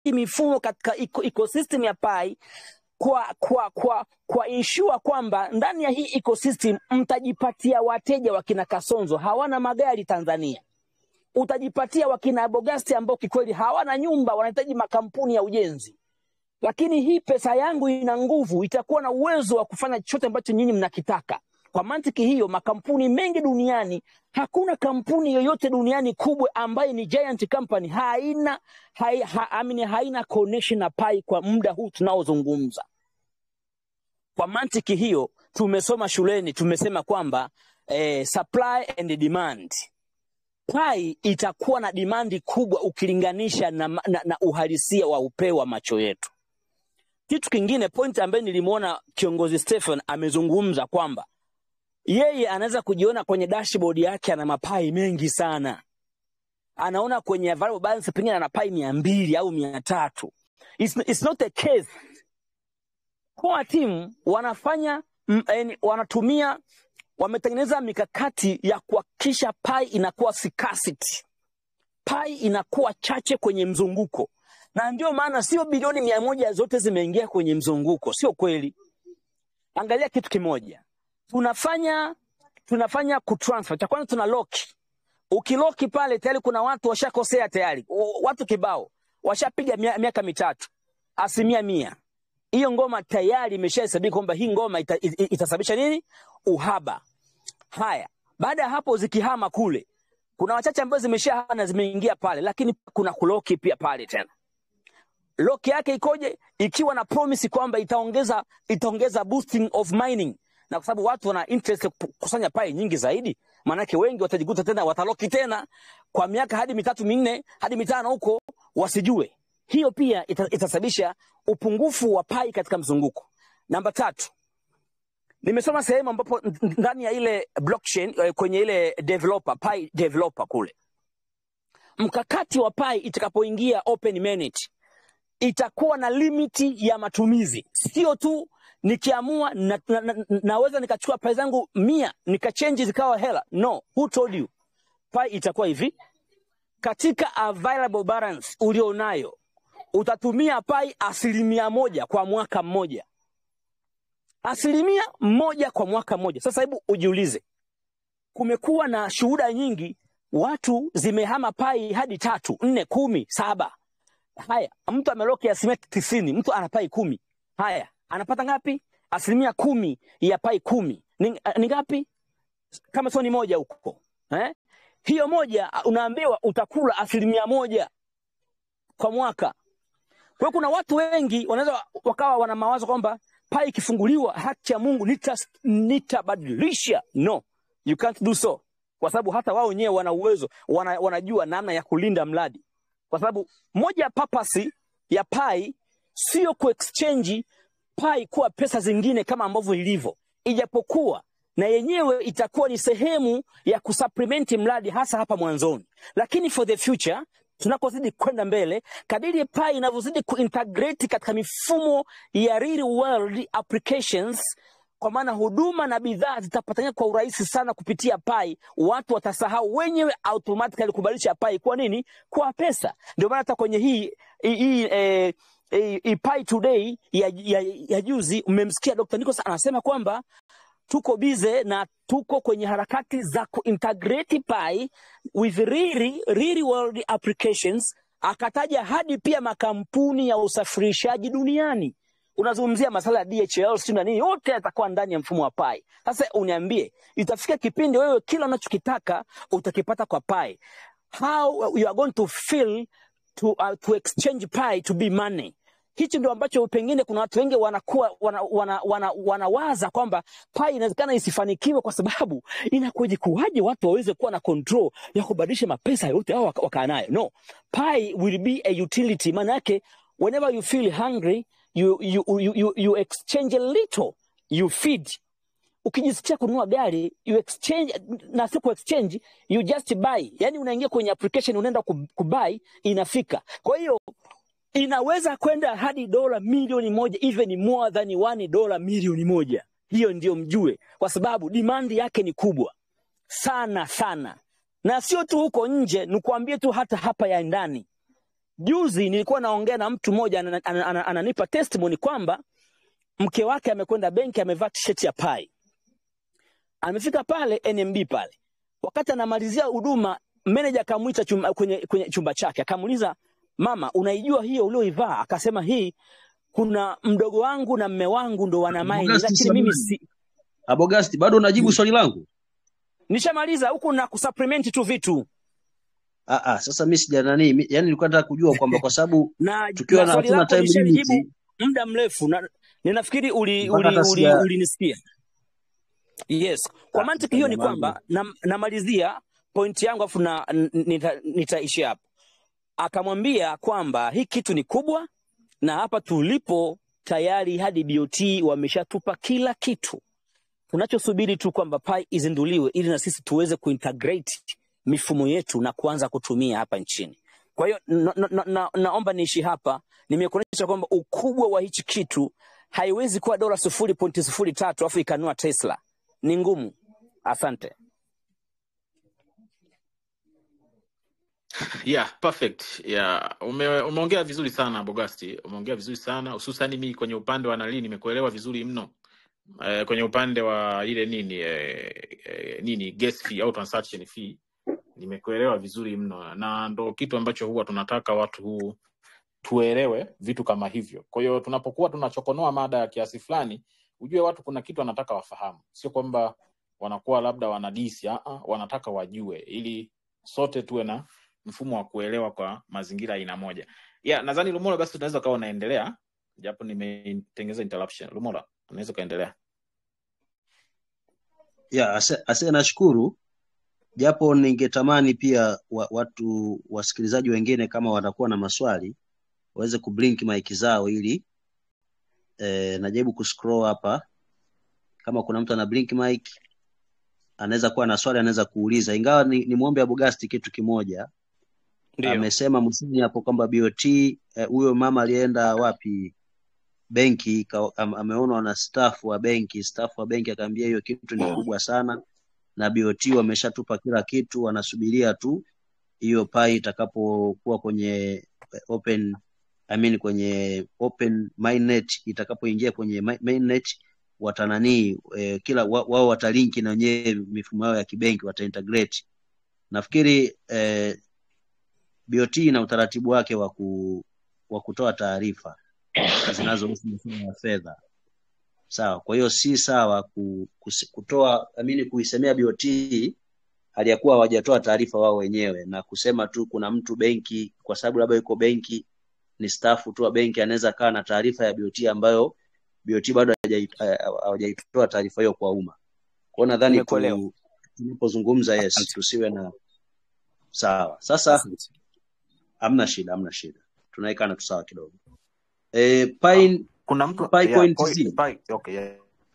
mifumo katika eco- ecosystem ya pai kwa kwa kwa kwa ensure kwamba ndani ya hii ecosystem mtajipatia wateja wakina Kasonzo hawana magari Tanzania, utajipatia wakina Bogasti ambao kikweli hawana nyumba, wanahitaji makampuni ya ujenzi. Lakini hii pesa yangu ina nguvu, itakuwa na uwezo wa kufanya chochote ambacho nyinyi mnakitaka. Kwa mantiki hiyo, makampuni mengi duniani, hakuna kampuni yoyote duniani kubwa ambayo ni giant company haina hai, ha, amini, haina connection na pai kwa muda huu tunaozungumza. Kwa mantiki hiyo, tumesoma shuleni, tumesema kwamba eh, supply and demand pai itakuwa na dimandi kubwa ukilinganisha na, na, na uhalisia wa upeo wa macho yetu. Kitu kingine, point ambayo nilimwona kiongozi Stephen amezungumza kwamba yeye anaweza kujiona kwenye dashboard yake ana mapai mengi sana, anaona kwenye variable balance pengine ana pai mia mbili au mia tatu. It's, it's not the case. Core team wanafanya mm, yani, wanatumia wametengeneza mikakati ya kuhakikisha pai inakuwa scarcity, pai inakuwa chache kwenye mzunguko, na ndio maana sio bilioni mia moja zote zimeingia kwenye mzunguko, sio kweli. Angalia kitu kimoja, tunafanya tunafanya kutransfer. Cha kwanza tuna lock. Ukiloki pale tayari kuna watu washakosea tayari, W- watu kibao washapiga mia- miaka mitatu, asilimia mia hiyo ngoma tayari imeshahesabika kwamba hii ngoma ita, ita, itasababisha nini? Uhaba. Haya, baada ya hapo zikihama kule, kuna wachache ambao zimeshahama na zimeingia pale, lakini kuna kuloki pia pale tena. Loki yake ikoje? Ikiwa na promise kwamba itaongeza itaongeza boosting of mining, na kwa sababu watu wana interest ya kukusanya pai nyingi zaidi, maanake wengi watajikuta tena wataloki tena kwa miaka hadi mitatu minne hadi mitano huko, wasijue. Hiyo pia ita, itasababisha upungufu wa pai katika mzunguko. Namba tatu, nimesoma sehemu ambapo n- n- ndani ya ile blockchain eh, kwenye ile developer pi developer kule, mkakati wa pai itakapoingia open mainnet itakuwa na limiti ya matumizi, sio tu nikiamua na, na, na, naweza nikachukua pai zangu mia nikachenji zikawa hela. No, who told you? Pai itakuwa hivi, katika available balance ulionayo utatumia pai asilimia moja kwa mwaka mmoja, asilimia moja kwa mwaka mmoja. Sasa hebu ujiulize, kumekuwa na shuhuda nyingi, watu zimehama pai hadi tatu, nne, kumi, saba. Haya, mtu ameloki asilimia tisini, mtu ana pai kumi. Haya, anapata ngapi? Asilimia kumi ya pai kumi ni, ni ngapi? Kama sio ni moja huko eh? Hiyo moja unaambiwa utakula asilimia moja kwa mwaka. Kwa hiyo kuna watu wengi wanaweza wakawa wana mawazo kwamba pai ikifunguliwa, haki ya Mungu nita- nitabadilisha. No, you can't do so, kwa sababu hata wao wenyewe wana uwezo, wana, wanajua namna ya kulinda mradi, kwa sababu moja ya papasi ya pai sio kuexchange pai kuwa pesa zingine kama ambavyo ilivyo, ijapokuwa na yenyewe itakuwa ni sehemu ya kusupplement mradi hasa hapa mwanzoni, lakini for the future tunakozidi kwenda mbele, kadiri pai inavyozidi kuintegrate katika mifumo ya real world applications, kwa maana huduma na bidhaa zitapatania kwa urahisi sana kupitia pai, watu watasahau wenyewe automatically kubadilisha pai kwa nini? Kwa pesa. Ndio maana hata kwenye hii hii, hii eh, hii, hii pai today ya, ya, ya juzi mmemsikia Dr. Nicholas anasema kwamba tuko bize na tuko kwenye harakati za kuintegrate pai with really, really world applications. Akataja hadi pia makampuni ya usafirishaji duniani. Unazungumzia masala ya DHL sio na nini, yote yatakuwa ndani ya mfumo wa pai. Sasa uniambie, itafika kipindi wewe kila unachokitaka utakipata kwa pai. How you are going to feel to, uh, to exchange pi to be money hichi ndio ambacho pengine kuna watu wengi wanakuwa wana, wana, wana, wanawaza kwamba pai inawezekana isifanikiwe kwa sababu inakuwaje kuwaje watu waweze kuwa na control ya kubadilisha mapesa yote au waka- wakaa nayo no pi will be a utility maana yake whenever you feel hungry you, you, you, you, you exchange a little you feed ukijisikia kununua gari you exchange na si ku exchange you just buy yani unaingia kwenye application unaenda ku- kubuy inafika kwa hiyo inaweza kwenda hadi dola milioni moja even more than one dola milioni moja hiyo ndio mjue kwa sababu dimandi yake ni kubwa sana sana na sio tu huko nje nikuambie tu hata hapa ya ndani juzi nilikuwa naongea na mtu mmoja ananipa ana, ana, ana, ana testimony kwamba mke wake amekwenda benki amevaa t-shirt ya pai amefika pale NMB pale wakati anamalizia huduma manager akamwita chumba, kwenye, kwenye chumba chake akamuuliza mama unaijua hiyo ulioivaa akasema hii kuna mdogo wangu na mme wangu ndo wana maini Abogasti lakini mimi samani. si Abogasti, bado unajibu swali langu? nishamaliza huku na kusupplement tu vitu Ah, ah, sasa mimi sija nani, mi- yani nilikuwa nataka kujua kwamba kwa sababu na, tukiwa na na swali hatuna lako time limit nishalijibu muda mrefu na ninafikiri uli, mpaka uli, hata uli, sija ulinisikia yes kwa ah, mantiki hiyo ni jamangu. kwamba nam- namalizia pointi yangu afu na, n- nita, nitaishi hapo akamwambia kwamba hii kitu ni kubwa na hapa tulipo tayari hadi BOT wameshatupa kila kitu tunachosubiri tu kwamba pai izinduliwe ili na sisi tuweze kuintegrate mifumo yetu na kuanza kutumia hapa nchini. Kwa hiyo na, na, na, na, naomba niishi hapa, nimekuonyesha kwamba ukubwa wa hichi kitu haiwezi kuwa dola sufuri pointi sufuri tatu afu ikanua Tesla, ni ngumu. Asante. Yeah, perfect. Yeah, ume, umeongea vizuri sana Bogasti, umeongea vizuri sana hususani mimi kwenye upande wa nali nimekuelewa vizuri mno. Eh, kwenye upande wa ile nini eh, eh, nini gas fee au transaction fee nimekuelewa vizuri mno, na ndo kitu ambacho huwa tunataka watu huu tuelewe vitu kama hivyo. Kwa hiyo tunapokuwa tunachokonoa mada ya kiasi fulani, ujue watu kuna kitu wanataka wafahamu, sio kwamba wanakuwa labda wanadisi, ah, ah, wanataka wajue, ili sote tuwe na mfumo wa kuelewa kwa mazingira aina moja. Yeah, nadhani Lumola, basi tunaweza ukawa unaendelea, japo nimetengeza interruption. Lumola, unaweza ukaendelea. ya ase, ase nashukuru japo ningetamani pia wa, watu wasikilizaji wengine kama watakuwa na maswali waweze kublink mic zao ili eh, najaribu kuscroll hapa kama kuna mtu ana blink mic anaweza kuwa na swali anaweza kuuliza ingawa ni, ni mwombe Abogasti kitu kimoja Ndio, amesema mwishoni hapo kwamba BOT eh, huyo mama alienda wapi benki ka- am- ameonwa na staff wa benki staff wa benki akaambia hiyo kitu ni kubwa sana na BOT wameshatupa kila kitu wanasubiria tu hiyo pai itakapokuwa kwenye eh, open I mean kwenye open mainnet itakapoingia kwenye mi- mainnet watananii eh, kila wa- wao watalinki na wenyewe mifumo yao ya kibenki wataintegrate nafikiri eh, BOT ina utaratibu wake wa ku, wa kutoa taarifa zinazohusu masuala ya fedha sawa kwa hiyo si sawa ku, kus- kutoa amini kuisemea BOT hali ya kuwa hawajatoa taarifa wao wenyewe na kusema tu kuna mtu benki kwa sababu labda yuko benki ni stafu tu wa benki anaweza kaa na taarifa ya BOT ambayo BOT bado hajai- eh, hawajaitoa taarifa hiyo kwa umma kwa hiyo nadhani nimekuelewa. tu tunapozungumza yes Asante. tusiwe na sawa sasa Asante. hamna shida hamna shida tunaekana tu sawa kidogo e, Pine, Kuna mtu Pi yeah, Point point, Z pi, okay, yeah.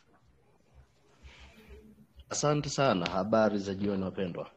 Asante sana, habari za jioni wapendwa.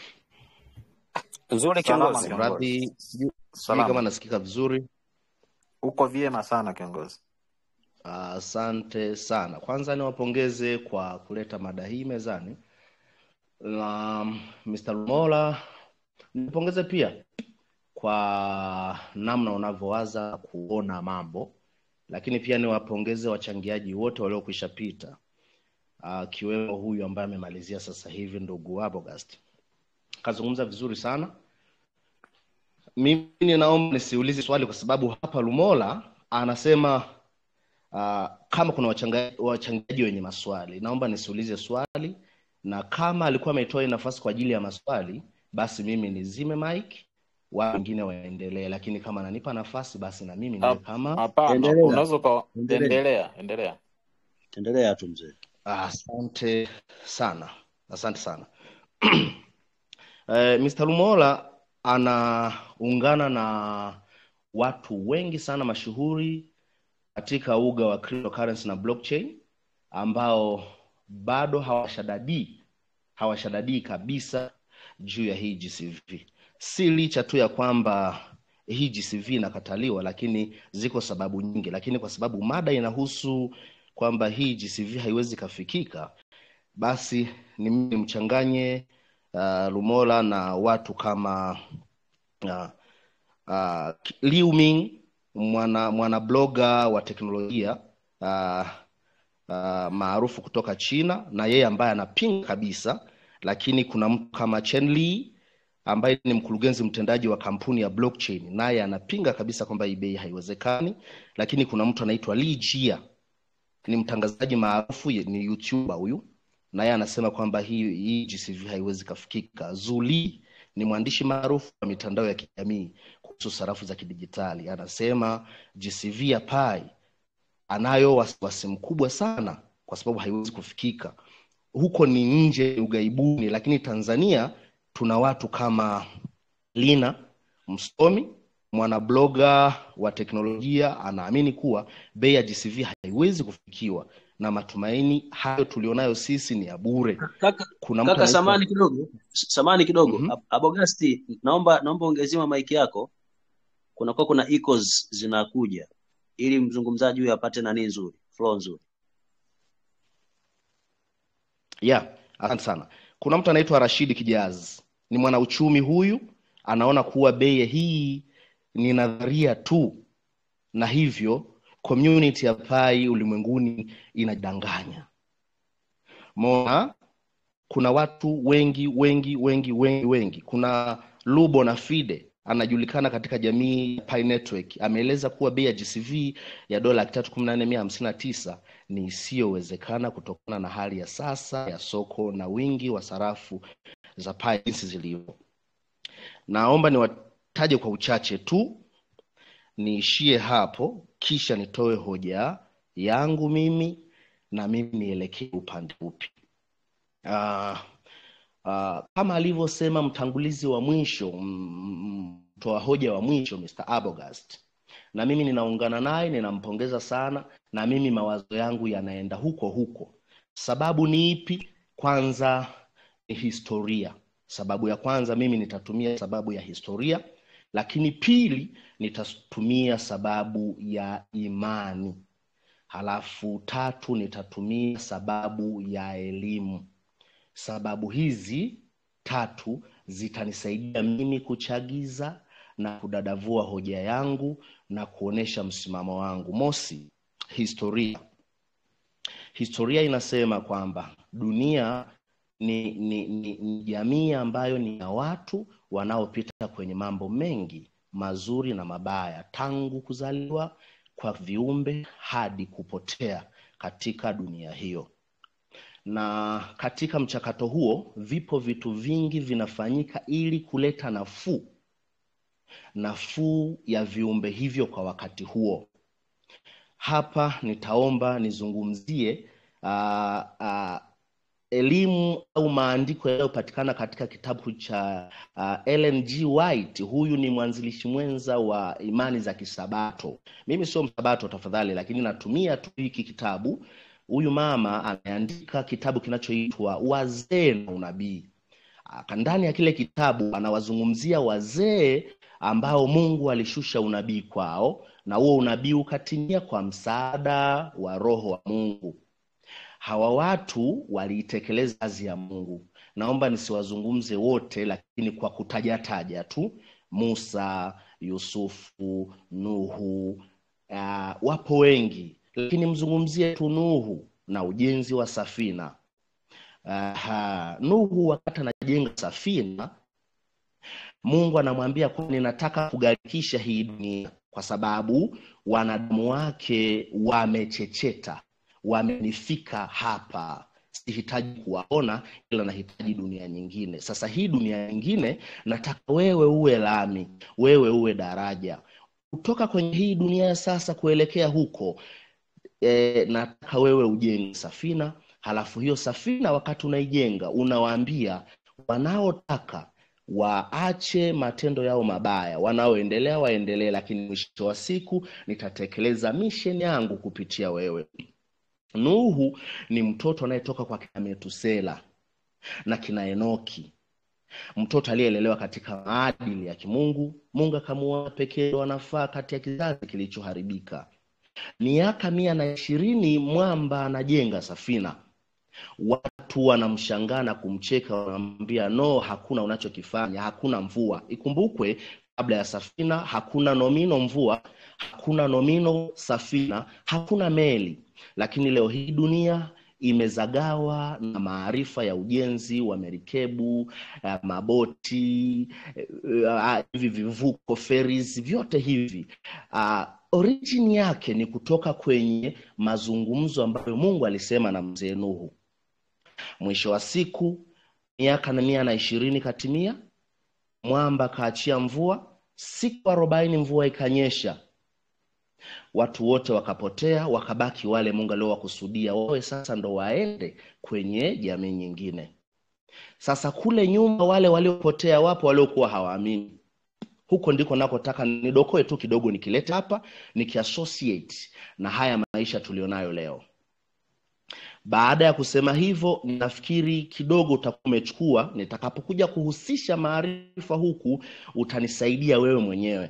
Nzuri Salama kiongozi. kiongozi. Radhi, sijui sijui kama Salama. nasikika vizuri. Uko vyema sana kiongozi. Asante sana. Kwanza niwapongeze kwa kuleta mada hii mezani, na Mr. Lumola nipongeze pia kwa namna unavyowaza kuona mambo, lakini pia niwapongeze wachangiaji wote waliokwisha pita, akiwemo huyu ambaye amemalizia sasa hivi, ndugu Abogast kazungumza vizuri sana. Mimi ninaomba nisiulize swali kwa sababu hapa Lumola anasema uh, kama kuna wachanga- wachangiaji wenye maswali, naomba nisiulize swali, na kama alikuwa ametoa hii nafasi kwa ajili ya maswali, basi mimi nizime mic, wao wengine waendelee, lakini kama ananipa nafasi, basi na mimi niwe Hap- kama Hapana, endelea unaweza uka endelea endelea, endelea. endelea tu mzee Asante sana, asante sana. Eh, Mr. Lumola anaungana na watu wengi sana mashuhuri katika uga wa cryptocurrency na blockchain ambao bado hawashadadii hawashadadii kabisa juu ya hii GCV. Si licha tu ya kwamba hii GCV inakataliwa, lakini ziko sababu nyingi, lakini kwa sababu mada inahusu kwamba hii GCV haiwezi kafikika, basi ni mimi mchanganye uh, Lumola na watu kama uh, uh, Liu Ming mwana mwana bloga wa teknolojia uh, uh, maarufu kutoka China na yeye ambaye anapinga kabisa, lakini kuna mtu kama Chen Li ambaye ni mkurugenzi mtendaji wa kampuni ya blockchain, naye anapinga kabisa kwamba hii bei haiwezekani. Lakini kuna mtu anaitwa Li Jia, ni mtangazaji maarufu, ye- ni YouTuber huyu, naye anasema kwamba hii hii GCV haiwezi kafikika. Zuli ni mwandishi maarufu wa mitandao ya kijamii kuhusu sarafu za kidijitali, anasema GCV ya Pi anayo wasiwasi mkubwa sana kwa sababu haiwezi kufikika huko ni nje ughaibuni lakini tanzania tuna watu kama lina msomi mwanabloga wa teknolojia anaamini kuwa bei ya gcv haiwezi kufikiwa na matumaini hayo tulionayo sisi ni ya bure Kaka, kuna mtu kaka anaitwa samani kidogo, samani kidogo. Mhm. Ab- Abogasti, naomba naomba ongeziwa maiki yako. Kunakuwa kuna echoes zinakuja ili mzungumzaji huyu apate nani nzuri, flow nzuri. yeah asante sana kuna mtu anaitwa rashidi kijazi ni mwanauchumi huyu anaona kuwa bei hii ni nadharia tu na hivyo community ya pai ulimwenguni inadanganya mona kuna watu wengi wengi wengi wengi wengi kuna lubo na fide anajulikana katika jamii ya Pi Network ameeleza kuwa bei ya GCV ya dola laki tatu kumi na nne mia hamsini na tisa ni isiyowezekana kutokana na hali ya sasa ya soko na wingi wa sarafu za Pi jinsi zilivyo. Naomba niwataje kwa uchache tu, niishie hapo, kisha nitoe hoja yangu mimi na mimi nielekee upande upi. Uh, uh, kama alivyosema mtangulizi wa mwisho mm, mtoa hoja wa mwisho Mr. Abogast, na mimi ninaungana naye, ninampongeza sana, na mimi mawazo yangu yanaenda huko huko. Sababu ni ipi? Kwanza ni historia. Sababu ya kwanza mimi nitatumia sababu ya historia, lakini pili nitatumia sababu ya imani, halafu tatu nitatumia sababu ya elimu. Sababu hizi tatu zitanisaidia mimi kuchagiza na kudadavua hoja yangu na kuonesha msimamo wangu. Mosi, historia. Historia inasema kwamba dunia ni, ni, ni, ni jamii ambayo ni ya watu wanaopita kwenye mambo mengi mazuri na mabaya tangu kuzaliwa kwa viumbe hadi kupotea katika dunia hiyo na katika mchakato huo vipo vitu vingi vinafanyika ili kuleta nafuu nafuu ya viumbe hivyo kwa wakati huo hapa nitaomba nizungumzie uh, uh, elimu au maandiko yanayopatikana katika kitabu cha uh, Ellen G. White. Huyu ni mwanzilishi mwenza wa imani za Kisabato. Mimi sio msabato tafadhali, lakini natumia tu hiki kitabu. Huyu mama ameandika kitabu kinachoitwa Wazee na Unabii. Aka- Ndani ya kile kitabu anawazungumzia wazee ambao Mungu alishusha unabii kwao, na huo unabii ukatimia kwa msaada wa Roho wa Mungu hawa watu waliitekeleza kazi ya mungu naomba nisiwazungumze wote lakini kwa kutajataja tu musa yusufu nuhu uh, wapo wengi lakini mzungumzie tu nuhu na ujenzi wa safina Aha, nuhu wakati anajenga safina mungu anamwambia kuwa ninataka kugharikisha hii dunia kwa sababu wanadamu wake wamechecheta wamenifika hapa sihitaji kuwaona ila nahitaji dunia nyingine sasa hii dunia nyingine nataka wewe uwe lami wewe uwe daraja kutoka kwenye hii dunia ya sasa kuelekea huko e, nataka wewe ujenge safina halafu hiyo safina wakati unaijenga unawaambia wanaotaka waache matendo yao mabaya wanaoendelea waendelee lakini mwisho wa siku nitatekeleza misheni yangu kupitia wewe nuhu ni mtoto anayetoka kwa kina metusela na kina enoki mtoto aliyelelewa katika maadili ya kimungu mungu akamuona pekee wanafaa kati ya kizazi kilichoharibika miaka mia na ishirini mwamba anajenga safina watu wanamshangaa na kumcheka wanamwambia no hakuna unachokifanya hakuna mvua ikumbukwe kabla ya safina hakuna nomino mvua hakuna nomino safina hakuna meli lakini leo hii dunia imezagawa na maarifa ya ujenzi wa merikebu eh, maboti eh, eh, hivi vivuko ferries vyote hivi uh, origin yake ni kutoka kwenye mazungumzo ambayo mungu alisema na mzee nuhu mwisho wa siku miaka na mia na ishirini katimia mwamba kaachia mvua siku arobaini mvua ikanyesha watu wote wakapotea wakabaki wale mungu aliowakusudia wawe sasa ndo waende kwenye jamii nyingine sasa kule nyuma wale waliopotea wapo waliokuwa hawaamini huko ndiko nakotaka nidokoe tu kidogo nikilete hapa nikiassociate na haya maisha tulionayo leo baada ya kusema hivyo nafikiri kidogo utakuwa umechukua nitakapokuja kuhusisha maarifa huku utanisaidia wewe mwenyewe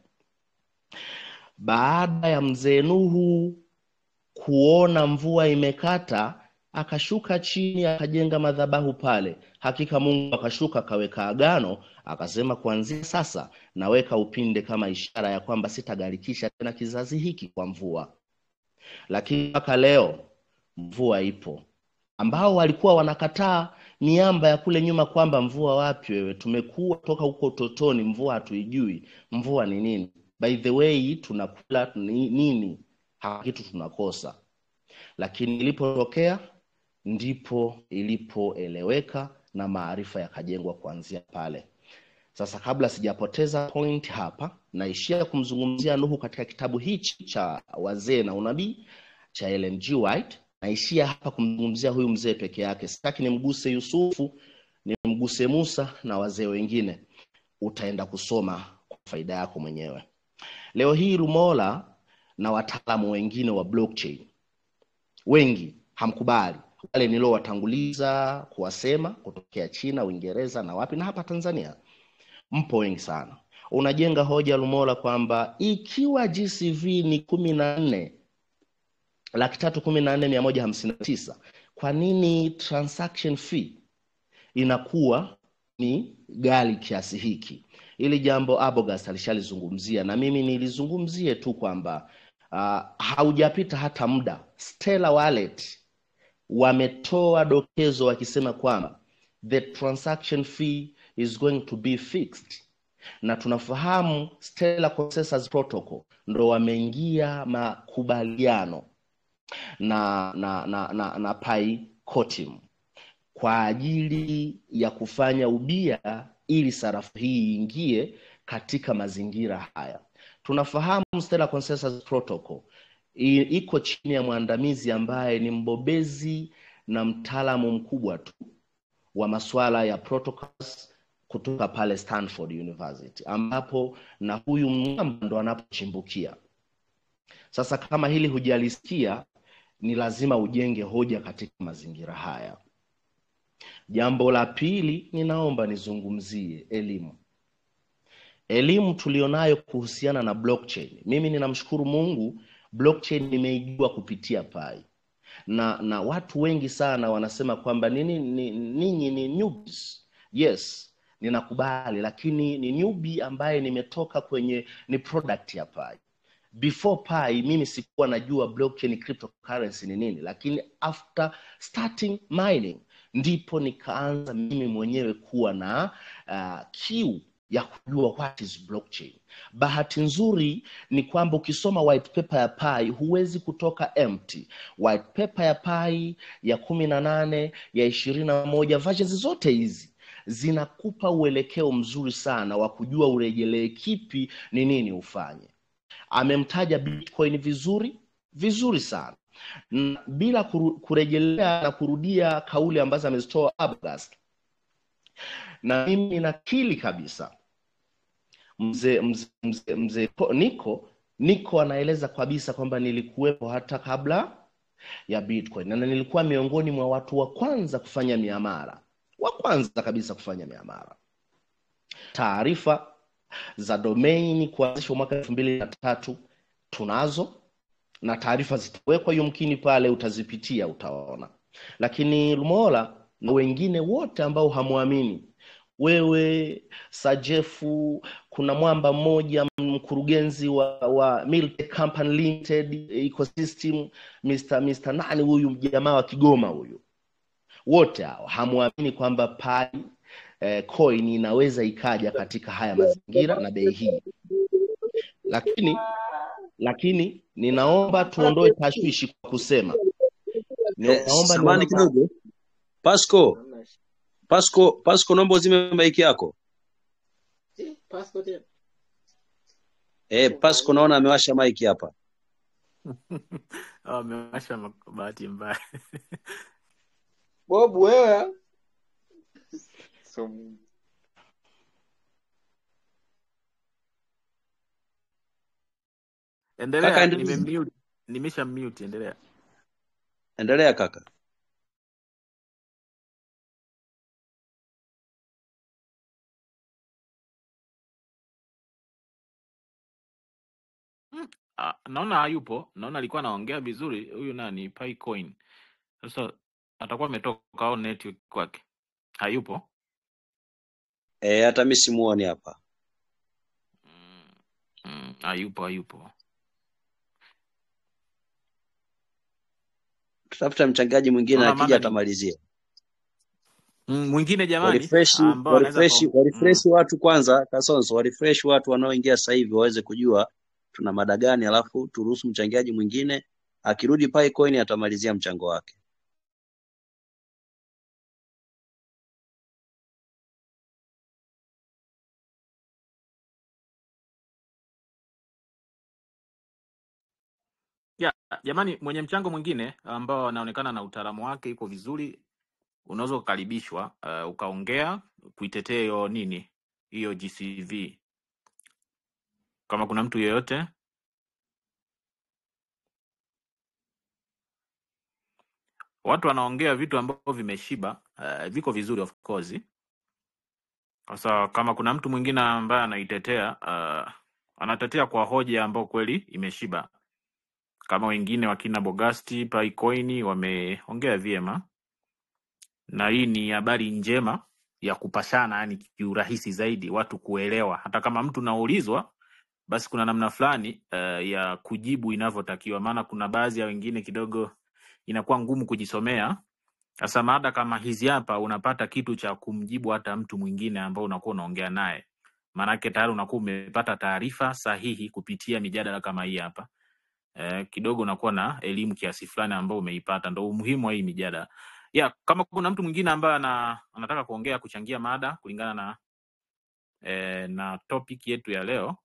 baada ya mzee nuhu kuona mvua imekata akashuka chini akajenga madhabahu pale hakika mungu akashuka akaweka agano akasema kuanzia sasa naweka upinde kama ishara ya kwamba sitagharikisha tena kizazi hiki kwa mvua lakini mpaka leo mvua ipo ambao walikuwa wanakataa miamba ya kule nyuma kwamba mvua wapi wewe tumekuwa toka huko utotoni mvua hatuijui mvua ni nini by the way tunakula ni- nini hapa kitu tunakosa lakini ilipotokea ndipo ilipoeleweka na maarifa yakajengwa kuanzia pale sasa kabla sijapoteza point hapa naishia kumzungumzia nuhu katika kitabu hichi cha wazee na unabii cha Ellen G. White naishia hapa kumzungumzia huyu mzee peke yake sitaki nimguse yusufu nimguse musa na wazee wengine utaenda kusoma kwa faida yako mwenyewe leo hii rumola na wataalamu wengine wa blockchain wengi hamkubali wale niliowatanguliza kuwasema kutokea china uingereza na wapi na hapa tanzania mpo wengi sana unajenga hoja lumola kwamba ikiwa gcv ni kumi na nne laki tatu kumi na nne mia moja hamsini na tisa kwa nini transaction fee inakuwa ni gali kiasi hiki ili jambo abogast alishalizungumzia na mimi nilizungumzie tu kwamba uh, haujapita hata muda Stellar wallet wametoa dokezo wakisema kwamba the transaction fee is going to be fixed na tunafahamu Stellar Consensus Protocol ndo wameingia makubaliano na na na na, na Pi Cotim kwa ajili ya kufanya ubia ili sarafu hii iingie katika mazingira haya tunafahamu Stellar Consensus Protocol i- iko chini ya mwandamizi ambaye ni mbobezi na mtaalamu mkubwa tu wa masuala ya protocols kutoka pale Stanford University ambapo na huyu mwamba ndo anapochimbukia sasa kama hili hujalisikia ni lazima ujenge hoja katika mazingira haya jambo la pili ninaomba nizungumzie elimu elimu tulionayo kuhusiana na blockchain mimi ninamshukuru mungu blockchain nimeijua kupitia pai na na watu wengi sana wanasema kwamba nini ni- ninyi ni newbies yes ninakubali lakini ni newbie ambaye nimetoka kwenye ni product ya pai before pi mimi sikuwa najua blockchain cryptocurrency ni nini lakini after starting mining ndipo nikaanza mimi mwenyewe kuwa na uh, kiu ya kujua what is blockchain bahati nzuri ni kwamba ukisoma white paper ya pi huwezi kutoka empty white paper ya pi ya kumi na nane ya ishirini na moja versions zote hizi zinakupa uelekeo mzuri sana wa kujua urejelee kipi ni nini ufanye amemtaja bitcoin vizuri vizuri sana na bila kuru, kurejelea na kurudia kauli ambazo amezitoa Abgast. na mimi ninakili kabisa mzee mzee mzee mzee Po- niko niko anaeleza kabisa kwamba nilikuwepo hata kabla ya bitcoin na nilikuwa miongoni mwa watu wa kwanza kufanya miamara wa kwanza kabisa kufanya miamara taarifa za domain kuanzishwa mwaka elfu mbili na tatu tunazo na taarifa zitawekwa yumkini pale utazipitia utaona lakini lumola na wengine wote ambao hamwamini wewe sajefu kuna mwamba mmoja mkurugenzi wa, wa Miltech Company Limited Ecosystem Mr. Mr. nani huyu jamaa wa Kigoma huyu wote hao hamwamini kwamba pai eh, coin inaweza ikaja katika haya mazingira na bei hii lakini lakini ninaomba tuondoe tashwishi kwa kusema Eh, naomba samani niomba kidogo. Pasco, Pasco, Pasco naomba uzime maiki yako. Eh, Pasco naona amewasha maiki hapa. Oh, amewasha ma- bahati mbaya Bob wewe Kaka endelea endelea. nimemute nimesha mute endelea Endelea kaka. Ah, naona hayupo naona alikuwa anaongea vizuri huyu nani Picoin sasa atakuwa ametoka au network kwake hayupo Eh, hata mimi simuoni hapa. mm, mm, hayupo hayupo Tutafuta mchangaji mwingine naona akija mada ni atamalizia. mm, mwingine jamani Warefresh, ambao anaweza warefresh, kwa mm, warefresh watu kwanza, Kasonso, warefresh watu wanaoingia sasa hivi waweze kujua tuna mada gani, alafu turuhusu mchangiaji mwingine akirudi Picoin atamalizia mchango wake. ya jamani mwenye mchango mwingine ambao anaonekana na utaalamu wake iko vizuri unaweza kukaribishwa uh, ukaongea kuitetea hiyo nini hiyo GCV kama kuna mtu yeyote watu wanaongea vitu ambavyo vimeshiba uh, viko vizuri of course sasa kama kuna mtu mwingine ambaye anaitetea uh, anatetea kwa hoja ambayo kweli imeshiba kama wengine wakina Bogasti Paikoini wameongea vyema na hii ni habari njema ya kupashana yani kiurahisi zaidi watu kuelewa hata kama mtu naulizwa basi kuna namna fulani uh, ya kujibu inavyotakiwa maana kuna baadhi ya wengine kidogo inakuwa ngumu kujisomea sasa mada kama hizi hapa unapata kitu cha kumjibu hata mtu mwingine ambao unakuwa unaongea naye maanake tayari unakuwa umepata taarifa sahihi kupitia mijadala kama hii hapa eh, kidogo unakuwa na elimu kiasi fulani ambao umeipata ndo umuhimu wa hii mijadala ya kama kuna mtu mwingine ambaye ana, anataka kuongea kuchangia mada kulingana na eh, na topic yetu ya leo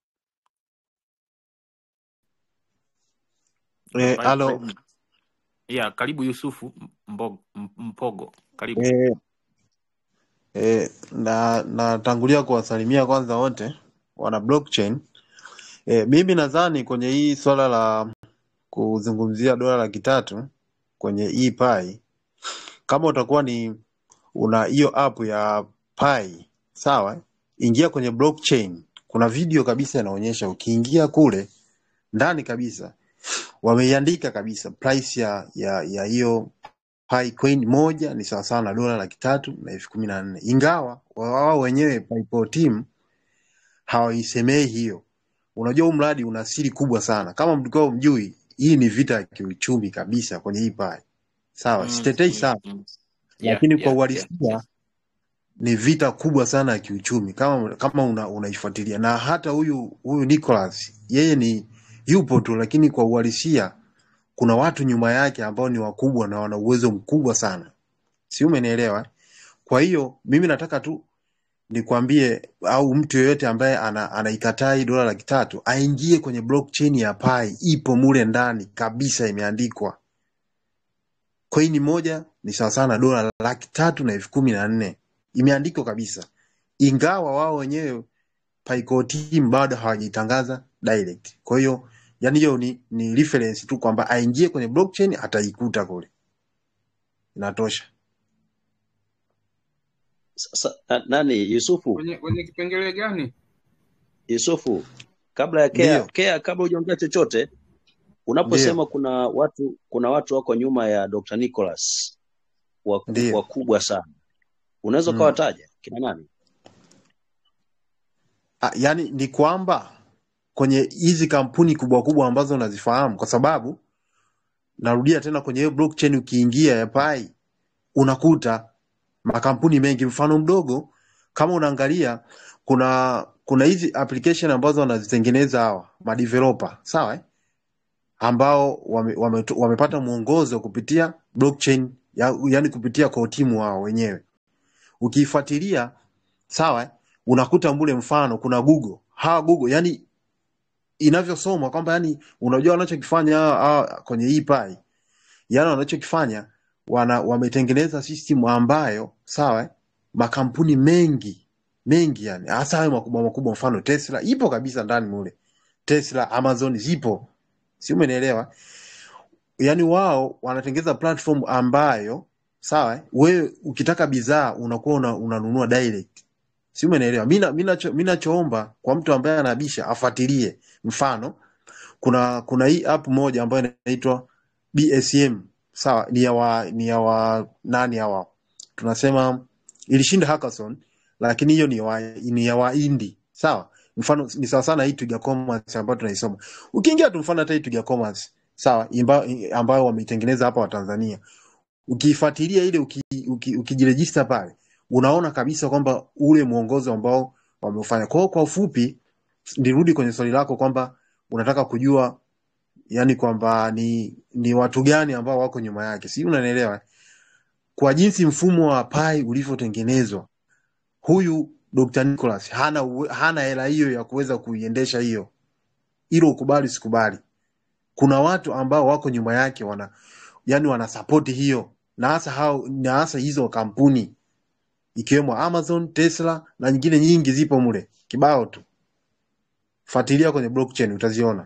Eh, karibu, alo karibu. ya karibu Yusufu Mbogo, Mpogo karibu eh, eh, na natangulia kuwasalimia kwanza wote wana blockchain. Eh, mimi nadhani kwenye hii swala la kuzungumzia dola laki tatu kwenye hii pai, kama utakuwa ni una hiyo app ya pai sawa, ingia kwenye blockchain. Kuna video kabisa inaonyesha, ukiingia kule ndani kabisa wameiandika kabisa price ya ya ya hiyo pi coin moja ni sawasawa na dola laki tatu na elfu kumi na nne ingawa wao wenyewe PayPal team hawaisemei hiyo. Unajua huu mradi una siri kubwa sana, kama mlikuwa mjui, hii ni vita ya kiuchumi kabisa kwenye hii pai. Sawa, mm, sitetei mm, sana, mm. yeah, lakini kwa yeah, yeah, uhalisia yeah. ni vita kubwa sana ya kiuchumi kama kama una, unaifuatilia na hata huyu huyu Nicholas yeye ni yupo tu, lakini kwa uhalisia kuna watu nyuma yake ambao ni wakubwa na wana uwezo mkubwa sana, si umenielewa? Kwa hiyo mimi nataka tu nikwambie, au mtu yeyote ambaye ana, anaikataa hii dola laki tatu aingie kwenye blockchain ya Pi, ipo mule ndani kabisa, imeandikwa coin moja ni sawasawa na dola laki tatu na elfu kumi na nne imeandikwa kabisa, ingawa wao wenyewe Pico team bado hawajitangaza direct. Kwa hiyo yani hiyo ni, ni reference tu kwamba aingie kwenye blockchain ataikuta kule, inatosha. Sasa na- nani Yusufu, kwenye kwenye kipengele gani? Yusufu, kabla ya Kea, Ndio, Kea, kabla hujaongea chochote, ndio. unaposema kuna watu kuna watu wako nyuma ya Dr. Nicholas waku- Ndio. wakubwa sana, unaweza Mm. ukawataja kina nani? Ah, yani ni kwamba kwenye hizi kampuni kubwa kubwa ambazo unazifahamu, kwa sababu narudia tena kwenye hiyo blockchain ukiingia ya Pi unakuta makampuni mengi. Mfano mdogo, kama unaangalia kuna kuna hizi application ambazo wanazitengeneza hawa madeveloper, sawa eh? ambao wame, wame, wamepata mwongozo kupitia blockchain ya, yani kupitia kwa timu wao wenyewe. Ukiifuatilia sawa, eh, unakuta mule mfano kuna Google hawa Google yani inavyosomwa kwamba yani unajua wanachokifanya hawa- hawa kwenye hii pai yani wanachokifanya wana wametengeneza system ambayo sawa eh, makampuni mengi mengi yani hasa hayo makubwa makubwa mfano Tesla ipo kabisa ndani mule Tesla Amazon zipo si umenielewa yani wao wanatengeneza platform ambayo sawa eh, wewe ukitaka bidhaa unakuwa una, unanunua direct si umenielewa mi na- mi nacho- mi nachoomba kwa mtu ambaye anabisha afuatilie mfano kuna kuna hii app moja ambayo inaitwa BSM sawa ni ya wa, ni ya wa nani hawa tunasema ilishinda hackathon lakini hiyo ni ya wa, ni ya waindi sawa mfano ni sawa sana hii Twiga Commerce ambayo tunaisoma ukiingia tu mfano hata hii Twiga Commerce sawa imba, ambayo wameitengeneza hapa Watanzania ukiifuatilia ile uki, uki, ukijirejista pale unaona kabisa kwamba ule mwongozo ambao wameufanya kwao kwa ufupi nirudi kwenye swali lako kwamba unataka kujua yani kwamba ni ni watu gani ambao wako nyuma yake si unanielewa kwa jinsi mfumo wa pai ulivyotengenezwa huyu Dr. Nicholas hana uwe- hana hela hiyo ya kuweza kuiendesha hiyo hilo ukubali sikubali kuna watu ambao wako nyuma yake wana yani wanasapoti hiyo na hasa hao na hasa hizo kampuni ikiwemo Amazon, Tesla na nyingine nyingi zipo mule kibao tu fuatilia kwenye blockchain utaziona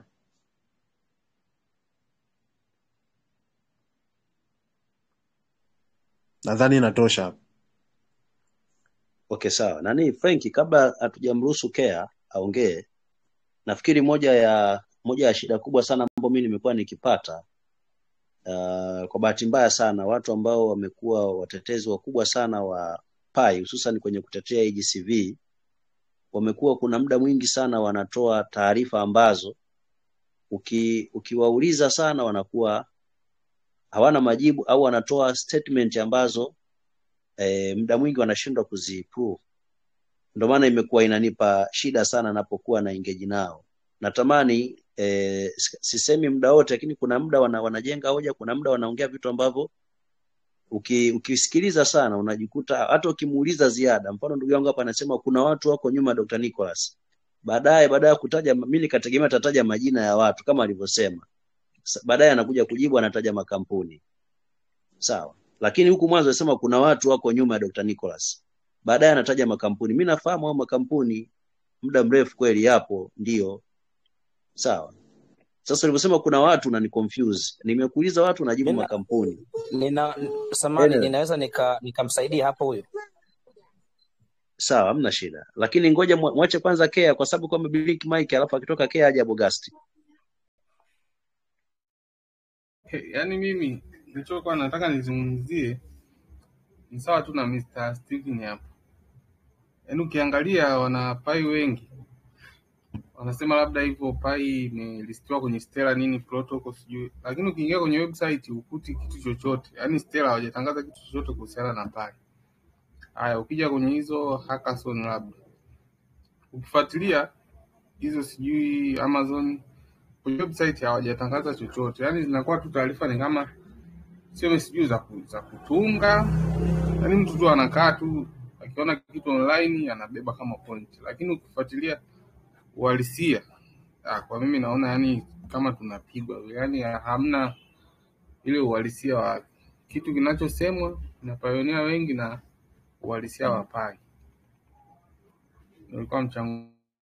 nadhani inatosha hapo Okay, sawa. Nani Frank, kabla hatujamruhusu Kea aongee, nafikiri moja ya moja ya shida kubwa sana ambayo mimi nimekuwa nikipata uh, kwa bahati mbaya sana watu ambao wamekuwa watetezi wakubwa sana wa pai hususan kwenye kutetea EGCV wamekuwa kuna muda mwingi sana wanatoa taarifa ambazo uki, ukiwauliza sana wanakuwa hawana majibu au wanatoa statement ambazo eh, muda mwingi wanashindwa kuziprove. Ndio maana imekuwa inanipa shida sana napokuwa na engage nao. Natamani eh, s- sisemi muda wote, lakini kuna muda wana, wanajenga hoja, kuna muda wanaongea vitu ambavyo uki, ukisikiliza sana unajikuta hata ukimuuliza ziada. Mfano ndugu yangu hapa anasema kuna watu wako nyuma ya Dr. Nicholas. Baadaye baada ya kutaja, mimi nikategemea atataja majina ya watu kama alivyosema. Sa- Baadaye anakuja kujibu anataja makampuni. Sawa. Lakini huku mwanzo anasema kuna watu wako nyuma ya Dr. Nicholas. Baadaye anataja makampuni. Mimi nafahamu hao makampuni muda mrefu kweli yapo, ndio. Sawa. Sasa ulivyosema kuna watu unani confuse. Nimekuuliza watu unajibu Nina, makampuni. nina samani Anyway, ninaweza nika nikamsaidia hapo huyo. sawa, hamna shida. Lakini ngoja mwa- mwache kwanza Kea kwa sababu kwa blink mic alafu akitoka Kea aje Bogasti. He, yaani mimi nilichokuwa nataka nizungumzie ni sawa tu na Mr. Steven hapo. Yaani ukiangalia wanapai wengi wanasema labda hivyo pai imelistiwa kwenye Stellar nini protocol sijui, lakini ukiingia kwenye website ukuti kitu chochote, yaani Stellar hawajatangaza kitu chochote kuhusiana na pai. Haya, ukija kwenye hizo hackathon labda ukifuatilia hizo sijui Amazon kwenye website hawajatangaza chochote, yaani zinakuwa tu taarifa ni kama sio sijui za, ku, za kutunga, yaani mtu tu anakaa tu akiona kitu online anabeba kama point, lakini ukifuatilia uhalisia ah, kwa mimi naona yani kama tunapigwa, yani hamna ile uhalisia wa kitu kinachosemwa na pioneer wengi na uhalisia wa pai. Nilikuwa mchango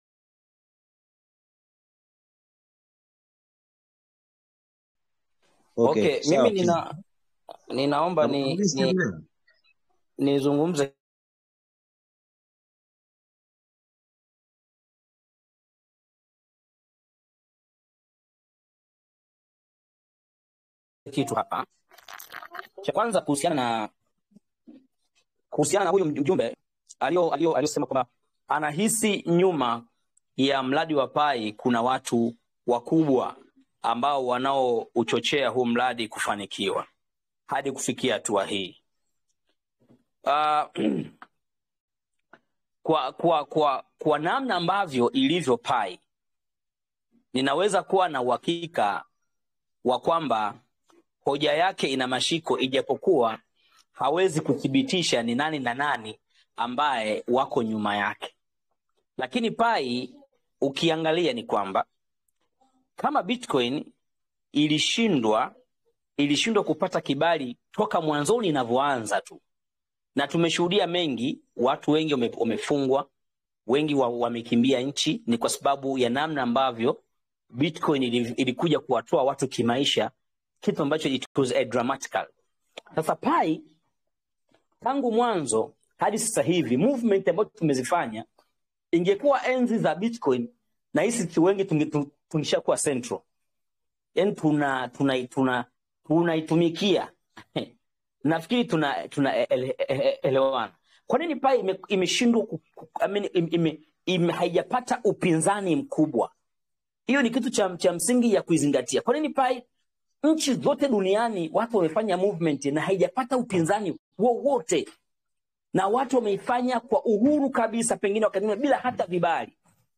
Okay, Okay, sawa. mimi nina ninaomba ni Nakuuliza ni leo. nizungumze kitu hapa. Cha kwanza kuhusiana na kuhusiana na huyu mjumbe alio alio aliyosema kwamba anahisi nyuma ya mradi wa Pai kuna watu wakubwa ambao wanaouchochea huu mradi kufanikiwa hadi kufikia hatua hii. Uh, kwa, kwa, kwa, kwa namna ambavyo ilivyo Pai, ninaweza kuwa na uhakika wa kwamba hoja yake ina mashiko, ijapokuwa hawezi kuthibitisha ni nani na nani ambaye wako nyuma yake. Lakini Pai ukiangalia ni kwamba kama Bitcoin ilishindwa ilishindwa kupata kibali toka mwanzoni inavyoanza tu, na tumeshuhudia mengi, watu wengi wame- wamefungwa, wengi wa- wamekimbia nchi, ni kwa sababu ya namna ambavyo Bitcoin ili- ilikuja kuwatoa watu kimaisha, kitu ambacho it was a dramatical. Sasa Pai tangu mwanzo hadi sasa hivi movement ambayo tumezifanya, ingekuwa enzi za Bitcoin na hisi tu wengi tunge- tu- tungeshakuwa central, yani tuna tuna tuna tunaitumikia nafikiri tuna tuna ele- ele- elewana. Kwa nini Pai ime- imeshindwa ku- ku- I mean, ime, ime, ime, haijapata upinzani mkubwa? Hiyo ni kitu cha, cha msingi ya kuizingatia. Kwa nini Pai nchi zote duniani watu wamefanya movement na haijapata upinzani wowote, na watu wameifanya kwa uhuru kabisa, pengine wakati mwingine bila hata vibali.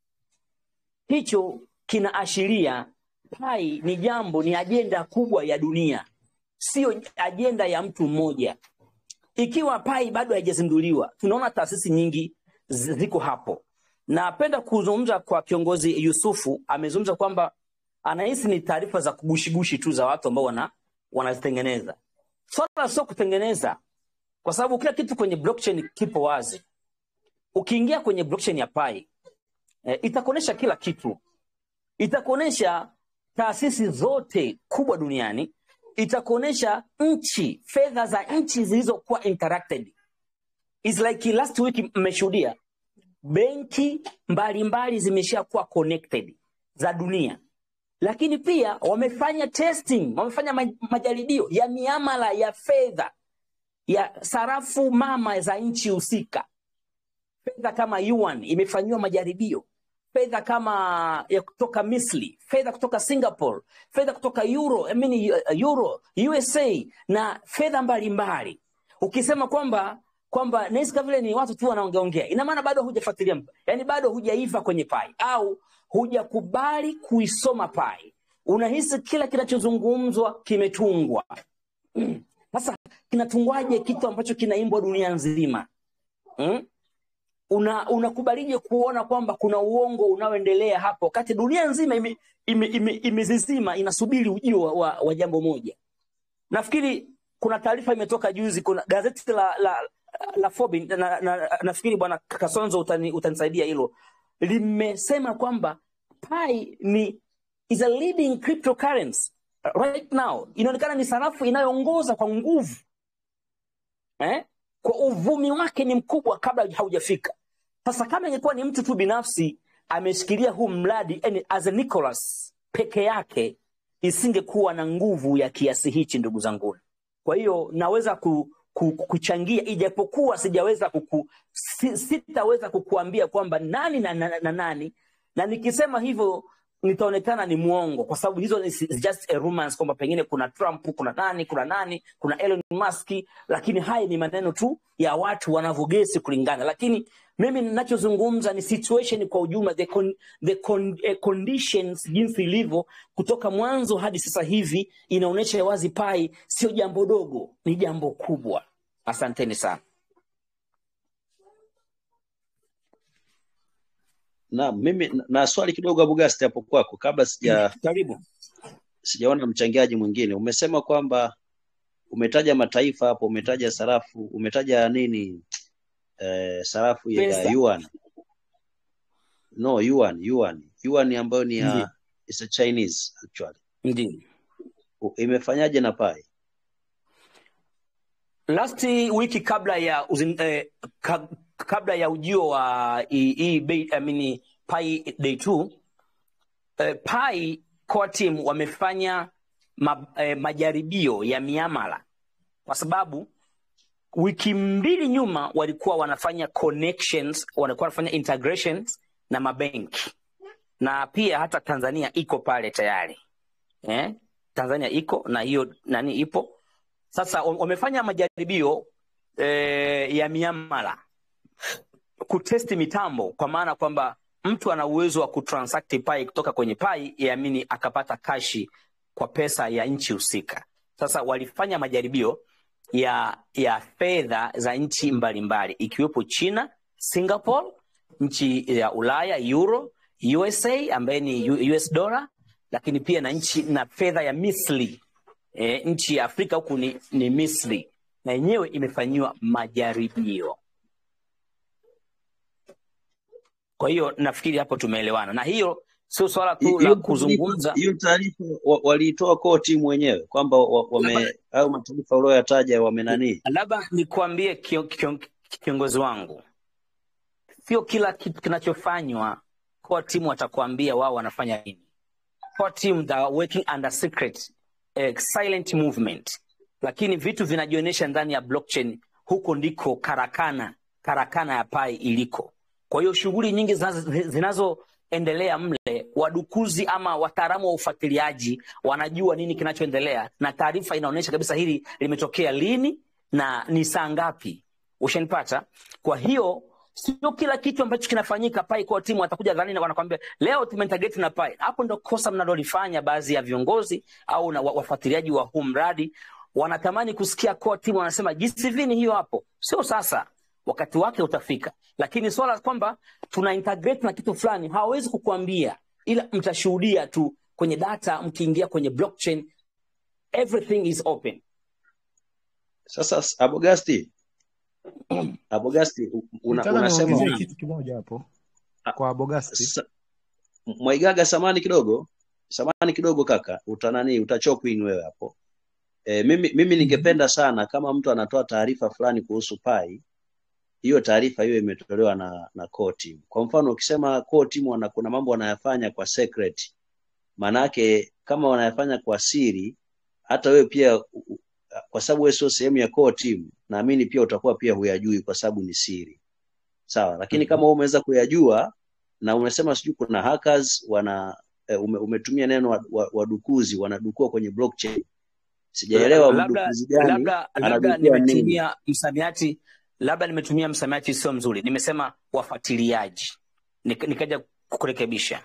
Hicho kinaashiria Pai ni jambo, ni ajenda kubwa ya dunia, sio ajenda ya mtu mmoja. Ikiwa Pai bado haijazinduliwa, tunaona taasisi nyingi zi- ziko hapo. Napenda kuzungumza kwa kiongozi Yusufu, amezungumza kwamba anahisi ni taarifa za kugushigushi tu za watu ambao wana wanazitengeneza. Swala sio kutengeneza, kwa sababu kila kitu kwenye blockchain kipo wazi. Ukiingia kwenye blockchain ya Pai eh, itakuonyesha kila kitu, itakuonyesha taasisi zote kubwa duniani, itakuonyesha nchi, fedha za nchi zilizokuwa interacted. It's like last week mmeshuhudia benki mbalimbali zimeshakuwa connected za dunia, lakini pia wamefanya testing, wamefanya ma- majaribio ya miamala ya fedha ya sarafu mama za nchi husika. Fedha kama yuan imefanyiwa majaribio, fedha kama ya kutoka Misri, fedha kutoka Singapore, fedha kutoka Euro, I mean, uh, Euro, USA na fedha mbalimbali. Ukisema kwamba kwamba nahisi kama vile ni watu tu wanaongeongea, ina maana bado hujafuatilia, yani bado hujaiva kwenye pai au hujakubali kuisoma pai. Unahisi kila kinachozungumzwa kimetungwa. Mm. Sasa kinatungwaje kitu ambacho kinaimbwa dunia nzima? Mm? una unakubalije kuona kwamba kuna uongo unaoendelea hapo wakati dunia nzima imezizima ime, ime, ime imezizima, inasubiri ujio wa, wa, wa jambo moja nafikiri kuna taarifa imetoka juzi kuna gazeti la la, la Forbes na, na, na, nafikiri bwana kasonzo utani, utanisaidia hilo limesema kwamba pi ni is a leading cryptocurrency right now inaonekana ni sarafu inayoongoza kwa nguvu eh? kwa uvumi wake ni mkubwa kabla haujafika. Sasa kama ingekuwa ni mtu tu binafsi ameshikilia huu mradi yani as a Nicholas peke yake, isingekuwa na nguvu ya kiasi hichi, ndugu zangu. Kwa hiyo naweza ku, ku, kuchangia ijapokuwa sijaweza kuku, si, sitaweza kukuambia kwamba nani na, na, na nani, na nikisema hivyo nitaonekana ni mwongo kwa sababu hizo ni is just a rumors kwamba pengine kuna Trump, kuna nani, kuna nani, kuna Elon Musk, lakini haya ni maneno tu ya watu wanavyogesi kulingana, lakini mimi ninachozungumza ni situation kwa ujumla, the, con, the con, eh, conditions jinsi ilivyo kutoka mwanzo hadi sasa hivi inaonyesha wazi pai sio jambo dogo, ni jambo kubwa. Asanteni sana. Naam, mimi na na swali kidogo Abugasti hapo kwako kabla sija Karibu. sijaona mchangiaji mwingine. Umesema kwamba umetaja mataifa hapo, umetaja sarafu, umetaja nini eh, sarafu ya Pesa yuan. No, yuan, yuan. Yuan ambayo ni ndio ya it's a Chinese actually. ndio. U- Imefanyaje na pai? last wiki kabla ya uzin, eh, ka, kabla ya ujio wa hii hii bei- I mean, pai day 2 eh, pai core team wamefanya ma, eh, majaribio ya miamala kwa sababu wiki mbili nyuma walikuwa wanafanya connections walikuwa wanafanya integrations na mabenki na pia hata Tanzania iko pale tayari eh? Tanzania iko na hiyo nani ipo sasa. wam- Wamefanya majaribio eh, ya miamala kutesti mitambo, kwa maana kwamba mtu ana uwezo wa kutransact pai kutoka kwenye pai yamini akapata kashi kwa pesa ya nchi husika. Sasa walifanya majaribio ya ya fedha za nchi mbalimbali ikiwepo China, Singapore, nchi ya Ulaya euro, USA ambaye ni U- US dollar, lakini pia na nchi na fedha ya Misri e, nchi ya Afrika huku ni, ni Misri na yenyewe imefanyiwa majaribio. Kwa hiyo nafikiri hapo tumeelewana, na hiyo sio swala Hi- tu hiyo la taarifa kuzungumza hiyo taarifa wa- waliitoa koo timu wenyewe kwamba wa- labda wame au mataifa ulioyataja wamenanii labda nikuambie kio- kio- kiongozi wangu, sio kila kitu kinachofanywa core team watakuambia wao wanafanya nini. Core team they are working under secret eh, silent movement, lakini vitu vinajionyesha ndani ya blockchain. Huko ndiko karakana karakana ya pai iliko. Kwa hiyo shughuli nyingi zinazo- zinazoendelea mle, wadukuzi ama wataalamu wa ufuatiliaji wanajua nini kinachoendelea, na taarifa inaonyesha kabisa hili limetokea lini na ni saa ngapi. Ushanipata? Kwa hiyo sio kila kitu ambacho kinafanyika pai kwa timu watakuja dhani na wanakwambia leo tumeintegrate na pai. Hapo ndo kosa mnalolifanya baadhi ya viongozi au na wa- wafuatiliaji wa huu mradi, wanatamani kusikia core team wanasema GCV ni hiyo hapo. Sio sasa, wakati wake utafika, lakini swala kwamba tuna integrate na kitu fulani hawawezi kukuambia, ila mtashuhudia tu kwenye data, mkiingia kwenye blockchain, everything is open. sasa s- abogasti abogasti u- una, Nitaka unasema niongezee una, kitu kimoja hapo a- kwa Bogasti. sa, mwaigaga samani kidogo samani kidogo kaka utanani utachokwin wewe hapo e, mimi, mimi ningependa sana kama mtu anatoa taarifa fulani kuhusu pai hiyo taarifa hiyo imetolewa na na core team. Kwa mfano ukisema core team wana, kuna mambo wanayafanya kwa secret, maanake kama wanayafanya kwa siri, hata wewe pia u- u- kwa sababu wewe sio sehemu ya core team, naamini pia utakuwa pia huyajui kwa sababu ni siri, sawa. Lakini kama wewe umeweza kuyajua na umesema sijui kuna hackers wana eh, ume, umetumia neno wa- wa- wadukuzi wanadukua kwenye blockchain, sijaelewa labda mdukuzi gani labda labda anadukua nini. nimetumia msamiati labda nimetumia msamiati sio mzuri nimesema wafuatiliaji Nik, nikaja kukurekebisha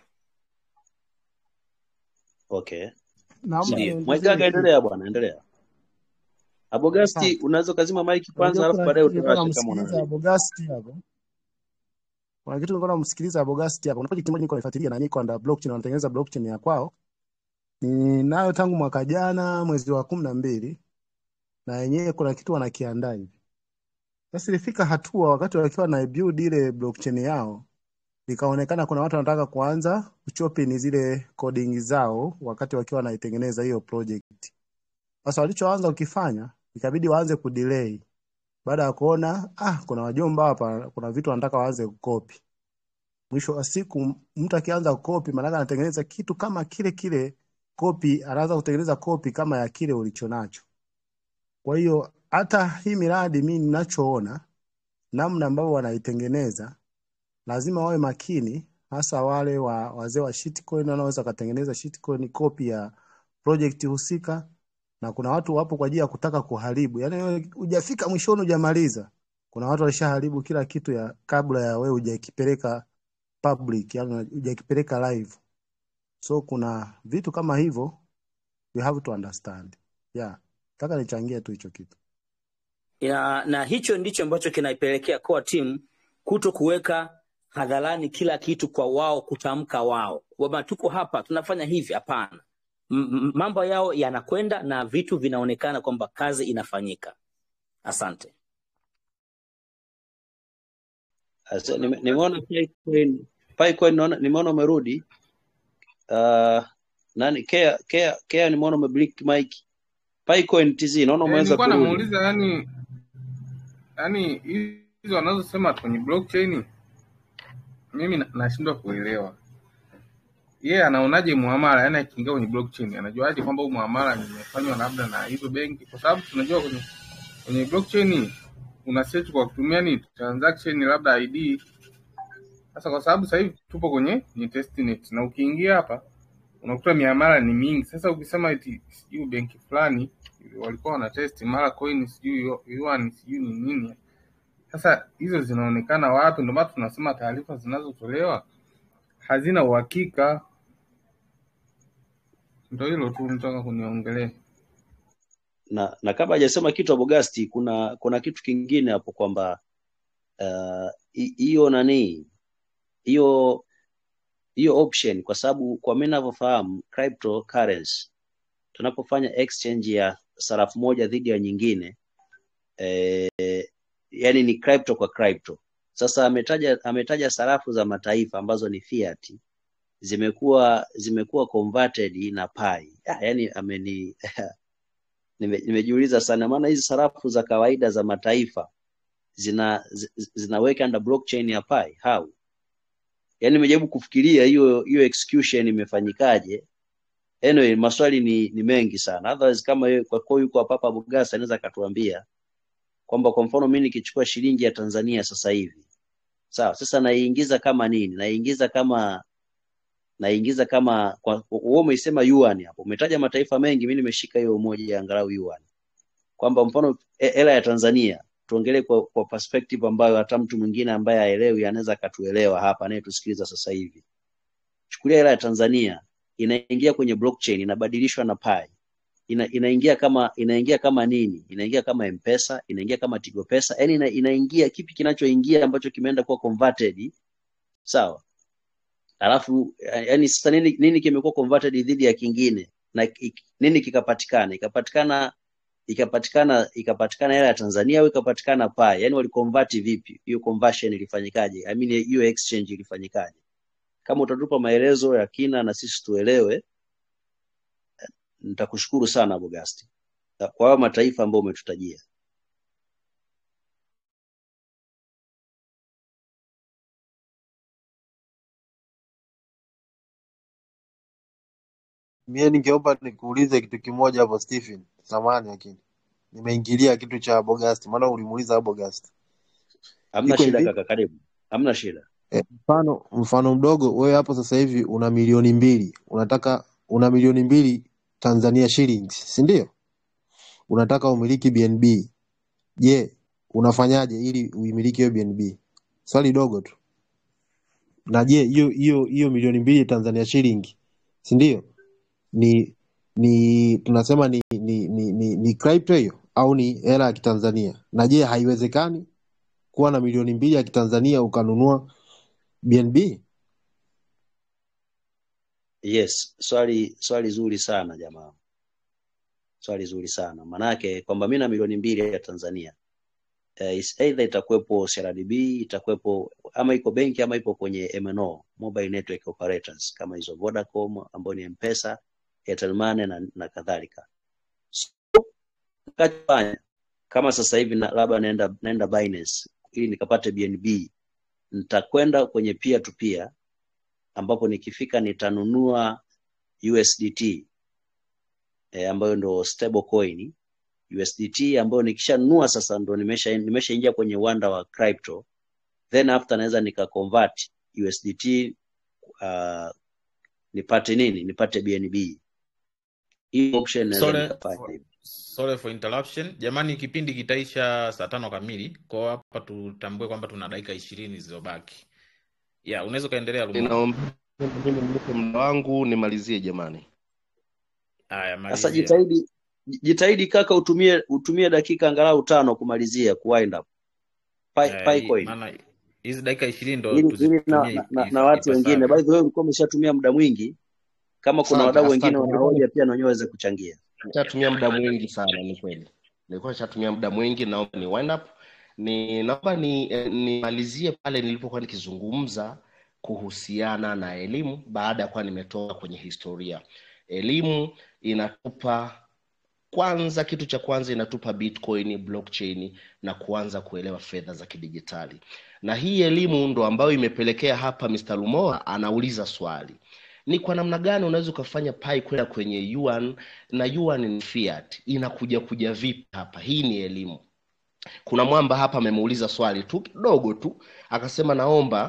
Okay. Naomba Sawa. ndio niongezee Mwaigaga, kitu. endelea bwana, endelea. Abogasti, Asante. unaweza ukazima maiki kwanza, Unajua alafu kuna baadaye kitu nilikuwa utawasha kama namsikiliza unani. Bogasti hapo. Kuna kitu nilikuwa namsikiliza Bogasti hapo. Kuna project moja niko naifuatilia na niko under blockchain wanatengeneza blockchain ya kwao. Ninayo tangu mwaka jana mwezi wa kumi na mbili na yenyewe kuna kitu wanakiandaa hivi. Sasa ilifika hatua wakati wakiwa na build ile blockchain yao ikaonekana kuna watu wanataka kuanza kuchopin zile coding zao wakati wakiwa wanaitengeneza hiyo project. Sasa walichoanza kukifanya ikabidi waanze kudelay baada ya kuona ah, kuna wajomba hapa, kuna vitu wanataka waanze kukopi. Mwisho wa siku mtu akianza kukopi, maanake anatengeneza kitu kama kile kile kopi, anaanza kutengeneza kopi kama ya kile ulichonacho. Kwa hiyo hata hii miradi mimi ninachoona namna ambavyo wanaitengeneza lazima wawe makini, hasa wale wa wazee wa shitcoin wanaoweza wakatengeneza shitcoin copy ya project husika, na kuna watu wapo kwa ajili ya kutaka kuharibu, yaani wewe hujafika mwishoni hujamaliza, kuna watu walishaharibu kila kitu ya kabla ya wewe hujakipeleka public, yani hujakipeleka live. So kuna vitu kama hivyo we have to understand. Yeah, nataka nichangie tu hicho kitu. ya, na hicho ndicho ambacho kinaipelekea core team kuto kuweka hadharani kila kitu kwa wao kutamka wao kwamba tuko hapa tunafanya hivi. Hapana, M- m- mambo yao yanakwenda na vitu vinaonekana kwamba kazi inafanyika. Asante. Asa, nime- Nimeona Picoin, Picoin naona nimeona umerudi. Uh, nani Kea Kea Kea nimeona umeblink mic. Picoin TZ naona Eh, umeanza nilikuwa kurudi. namuuliza yani yani hizo wanazosema kwenye blockchain mimi na- nashindwa kuelewa. Yeye anaonaje muamala, yani akiingia kwenye blockchain anajuaje kwamba huu muamala nimefanywa labda na hizo benki? Kwa sababu tunajua kwenye kwenye blockchain una search kwa kutumia ni transaction labda ID Sasa kwa sababu sasa hivi tupo kwenye ni testnet na ukiingia hapa unakuta miamala ni mingi. Sasa ukisema eti sijui benki fulani walikuwa wana test mara coin sijui yuan sijui ni nini, sasa hizo zinaonekana wapi? Ndio maana tunasema taarifa zinazotolewa hazina uhakika. Ndio hilo tu nitaka kuniongelea. na na kabla hajasema kitu Abogasti, kuna kuna kitu kingine hapo kwamba uh, hi- hiyo nani hiyo hiyo option, kwa sababu kwa mimi ninavyofahamu cryptocurrency, tunapofanya exchange ya sarafu moja dhidi ya nyingine eh, yani ni crypto kwa crypto. Sasa ametaja ametaja sarafu za mataifa ambazo ni fiat zimekuwa zimekuwa converted na pai. Ah, yani ameni nime, nimejiuliza sana, maana hizi sarafu za kawaida za mataifa zina zi- zinaweka under blockchain ya pai how? Yani nimejaribu kufikiria hiyo hiyo execution imefanyikaje. Anyway, maswali ni, ni mengi sana. Otherwise kama yeye kwa kwa yuko hapa hapa Bugasa anaweza akatuambia kwamba kwa mfano mimi nikichukua shilingi ya Tanzania sasa hivi sawa, sasa naiingiza kama nini? Naiingiza kama naiingiza kama kwa wewe umeisema yuan hapo, umetaja mataifa mengi, mimi nimeshika hiyo moja ya angalau yuan, kwamba mfano e- hela ya Tanzania tuongelee kwa, kwa perspective ambayo hata mtu mwingine ambaye haelewi anaweza akatuelewa hapa, anayetusikiliza sasa hivi. Chukulia hela ya Tanzania inaingia kwenye blockchain, inabadilishwa na Pi, ina, inaingia kama inaingia kama nini? Inaingia kama M-Pesa, inaingia kama Tigo Pesa, yani ina, inaingia kipi kinachoingia ambacho kimeenda kuwa converted, sawa? Alafu yani sasa nini, nini kimekuwa converted dhidi ya kingine na ik- nini kikapatikana? Ikapatikana ikapatikana ikapatikana hela ya Tanzania au ikapatikana Pi? Yani waliconvert vipi? Hiyo conversion ilifanyikaje? I mean hiyo exchange ilifanyikaje? Kama utatupa maelezo ya kina na sisi tuelewe, nitakushukuru sana Bogasti kwa hayo mataifa ambayo umetutajia. Mie ningeomba nikuulize kitu kimoja hapo Stephen, samahani lakini nimeingilia kitu cha Bogasti, maana ulimuuliza Bogasti. Hamna Iko shida hivi kaka, karibu. Hamna shida. e, mfano mfano mdogo, wewe hapo sasa hivi una milioni mbili, unataka una milioni mbili Tanzania shillings, si ndio? Unataka umiliki BNB. Je, unafanyaje ili uimiliki hiyo BNB? Swali dogo tu. Na je, hiyo hiyo hiyo milioni mbili Tanzania shilling, si ndio? Ni ni tunasema ni ni ni, ni, ni crypto hiyo au ni hela ya Kitanzania? Na je, haiwezekani kuwa na milioni mbili ya Kitanzania ukanunua BNB? Yes, swali swali zuri sana jamaa, swali zuri sana manake kwamba mi na milioni mbili ya Tanzania eh, is either itakuwepo CRDB itakuwepo ama iko benki ama ipo kwenye MNO, mobile network operators kama hizo Vodacom ambayo ni M-Pesa, Airtel Money na, na kadhalika. So, nikachofanya kama sasa hivi na, labda naenda naenda Binance ili nikapate BNB, nitakwenda kwenye peer to peer ambapo nikifika nitanunua USDT eh, ambayo ndo stable coin USDT ambayo nikishanunua sasa ndo nimesha nimeshaingia kwenye uwanda wa crypto then after naweza nika convert USDT uh, nipate nini nipate BNB hii option naweza Sorry nikafanya for, hivyo sorry for interruption. Jamani, kipindi kitaisha saa tano kamili, kwa hapa tutambue kwamba tuna dakika ishirini zilizobaki. Yeah, unaweza ukaendelea Lumola. Ninaomba mimi nipe muda wangu nimalizie jamani. Haya, sasa malizia. jitahidi jitahidi kaka utumie utumie dakika angalau tano kumalizia kuwind up Pi, Eh, Pi hii- coin maana hizi dakika ishirini ndo ili ili na, tuzitumie na, ip- na, na if- watu wengine by ipasavyo. the way ulikuwa umeshatumia muda mwingi kama kuna Asante, wadau wengine asante. Nilikuwa wanahoja pia na wenyewe waweze kuchangia nishatumia muda mwingi sana, ni kweli. Nilikuwa nishatumia muda mwingi, naomba ni wind up. Ni naomba ni eh, nimalizie pale nilipokuwa nikizungumza kuhusiana na elimu baada ya kuwa nimetoka kwenye historia. Elimu inatupa kwanza, kitu cha kwanza inatupa Bitcoin, blockchain na kuanza kuelewa fedha za kidijitali, na hii elimu ndo ambayo imepelekea hapa Mr. Lumoa anauliza swali ni kwa namna gani unaweza ukafanya pai kwenda kwenye yuan na yuan ni fiat inakuja kuja vipi hapa hii ni elimu kuna mwamba hapa amemuuliza swali tu kidogo tu akasema naomba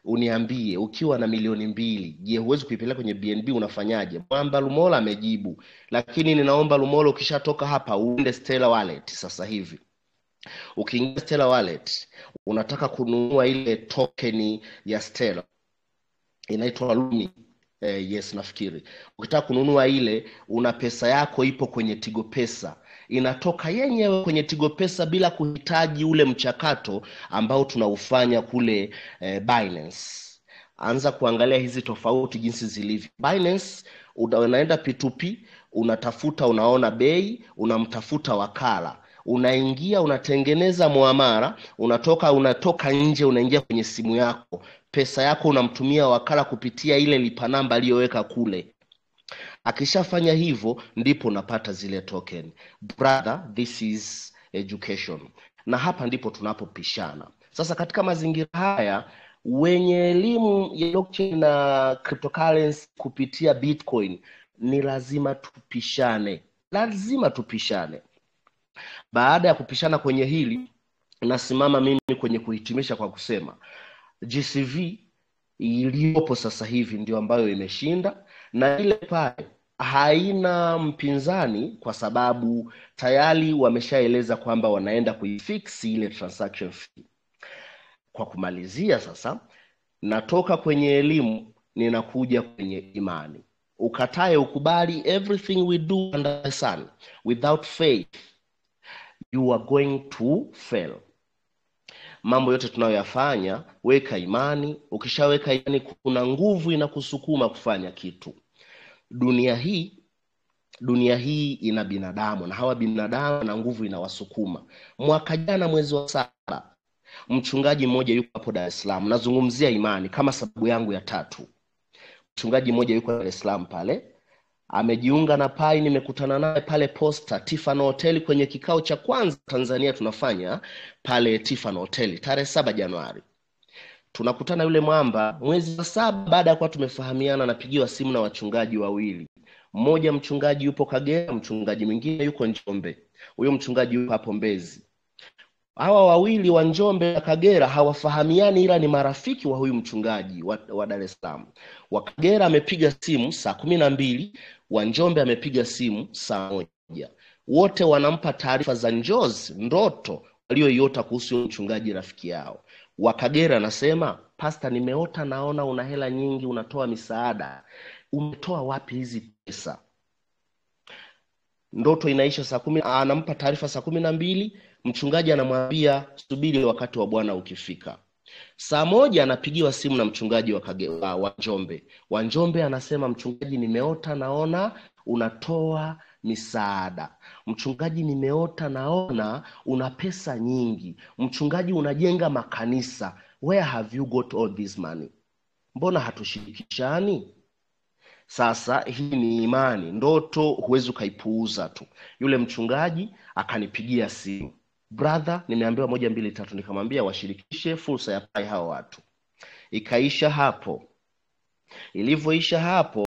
uniambie ukiwa na milioni mbili je huwezi kuipeleka kwenye bnb unafanyaje mwamba lumola amejibu lakini ninaomba lumola ukishatoka hapa uende Stellar wallet sasa hivi ukiingia Stellar wallet unataka kununua ile tokeni ya Stellar inaitwa Lumi. Eh, yes nafikiri ukitaka kununua ile una pesa yako ipo kwenye tigo pesa inatoka yenyewe kwenye tigo pesa bila kuhitaji ule mchakato ambao tunaufanya kule eh, Binance anza kuangalia hizi tofauti jinsi zilivyo Binance una- unaenda P2P unatafuta unaona bei unamtafuta wakala unaingia unatengeneza muamara unatoka unatoka nje unaingia kwenye simu yako pesa yako unamtumia wakala kupitia ile lipa namba aliyoweka kule akishafanya hivyo ndipo unapata zile token brother this is education na hapa ndipo tunapopishana sasa katika mazingira haya wenye elimu ya blockchain na cryptocurrency kupitia bitcoin ni lazima tupishane lazima tupishane baada ya kupishana kwenye hili nasimama mimi kwenye kuhitimisha kwa kusema gcv iliyopo sasa hivi ndio ambayo imeshinda na ile pale haina mpinzani kwa sababu tayari wameshaeleza kwamba wanaenda kuifix ile transaction fee kwa kumalizia sasa natoka kwenye elimu ninakuja kwenye imani ukatae ukubali everything we do under the sun without faith you are going to fail mambo yote tunayoyafanya weka imani ukishaweka imani kuna nguvu inakusukuma kufanya kitu dunia hii dunia hii ina binadamu na hawa binadamu na nguvu inawasukuma mwaka jana mwezi wa saba mchungaji mmoja yuko hapo dar es salaam nazungumzia imani kama sababu yangu ya tatu mchungaji mmoja yuko dar es salaam pale amejiunga na pai nimekutana naye pale posta tifano hoteli kwenye kikao cha kwanza tanzania tunafanya pale tifano hoteli tarehe saba januari tunakutana yule mwamba mwezi wa saba baada ya kuwa tumefahamiana napigiwa simu na wachungaji wawili mmoja mchungaji yupo kagera mchungaji mwingine yuko njombe huyo mchungaji yupo hapo mbezi hawa wawili wa njombe na kagera hawafahamiani ila ni marafiki wa huyu mchungaji wa, wa dar es salaam wa kagera amepiga simu saa kumi na mbili wa njombe amepiga simu saa moja wote wanampa taarifa za njozi ndoto walioiota kuhusu huyo mchungaji rafiki yao wa kagera anasema pasta nimeota naona una hela nyingi unatoa misaada umetoa wapi hizi pesa ndoto inaisha saa kumi anampa taarifa saa kumi na mbili mchungaji anamwambia subiri wakati wa bwana ukifika saa moja anapigiwa simu na mchungaji wa, Kage, wa, wa njombe wa njombe anasema mchungaji nimeota naona unatoa misaada mchungaji nimeota naona una pesa nyingi mchungaji unajenga makanisa where have you got all this money mbona hatushirikishani sasa hii ni imani ndoto huwezi ukaipuuza tu yule mchungaji akanipigia simu brother nimeambiwa moja mbili tatu nikamwambia washirikishe fursa ya pai hawa watu ikaisha hapo ilivyoisha hapo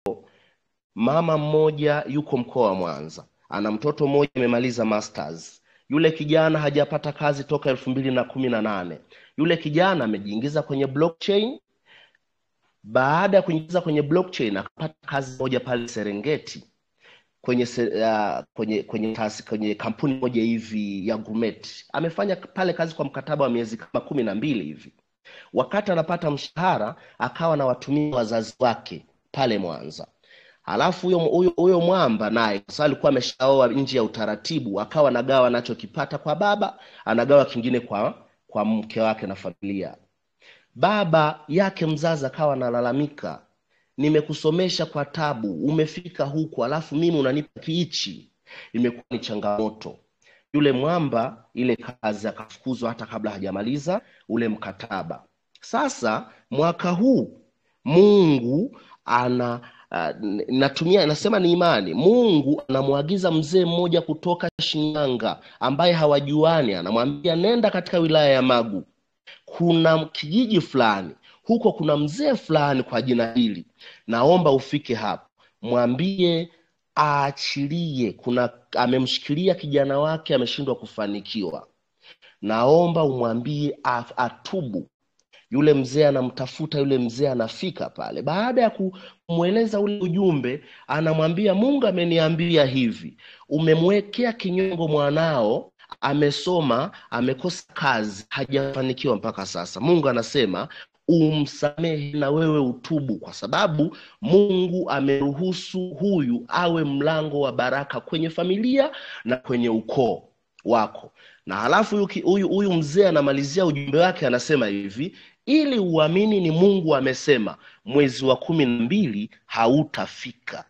mama mmoja yuko mkoa wa mwanza ana mtoto mmoja amemaliza masters yule kijana hajapata kazi toka elfu mbili na kumi na nane yule kijana amejiingiza kwenye blockchain baada ya kuingiza kwenye blockchain akapata kazi moja pale serengeti kwenye se- uh, kwenye kwenye, taasi, kwenye kampuni moja hivi ya Grumet. Amefanya pale kazi kwa mkataba wa miezi kama kumi na mbili hivi. Wakati anapata mshahara, akawa na watumia wazazi wake pale Mwanza. Halafu huyo huyo huyo mwamba naye kwa sababu alikuwa ameshaoa nje ya utaratibu, akawa anagawa anachokipata kwa baba, anagawa kingine kwa kwa mke wake na familia. Baba yake mzazi akawa analalamika, nimekusomesha kwa tabu, umefika huku, alafu mimi unanipa kiichi. Imekuwa ni changamoto. Yule mwamba ile kazi akafukuzwa hata kabla hajamaliza ule mkataba. Sasa mwaka huu Mungu ana uh, natumia nasema ni imani. Mungu anamwagiza mzee mmoja kutoka Shinyanga ambaye hawajuani, anamwambia nenda katika wilaya ya Magu, kuna kijiji fulani huko, kuna mzee fulani kwa jina hili, naomba ufike hapo, mwambie aachilie. Kuna amemshikilia kijana wake, ameshindwa kufanikiwa, naomba umwambie a- atubu yule mzee anamtafuta yule mzee anafika pale baada ya kumweleza ule ujumbe anamwambia mungu ameniambia hivi umemwekea kinyongo mwanao amesoma amekosa kazi hajafanikiwa mpaka sasa mungu anasema umsamehe na wewe utubu kwa sababu mungu ameruhusu huyu awe mlango wa baraka kwenye familia na kwenye ukoo wako na halafu huyu ki- huyu huyu mzee anamalizia ujumbe wake anasema hivi ili uamini ni mungu amesema mwezi wa kumi na mbili hautafika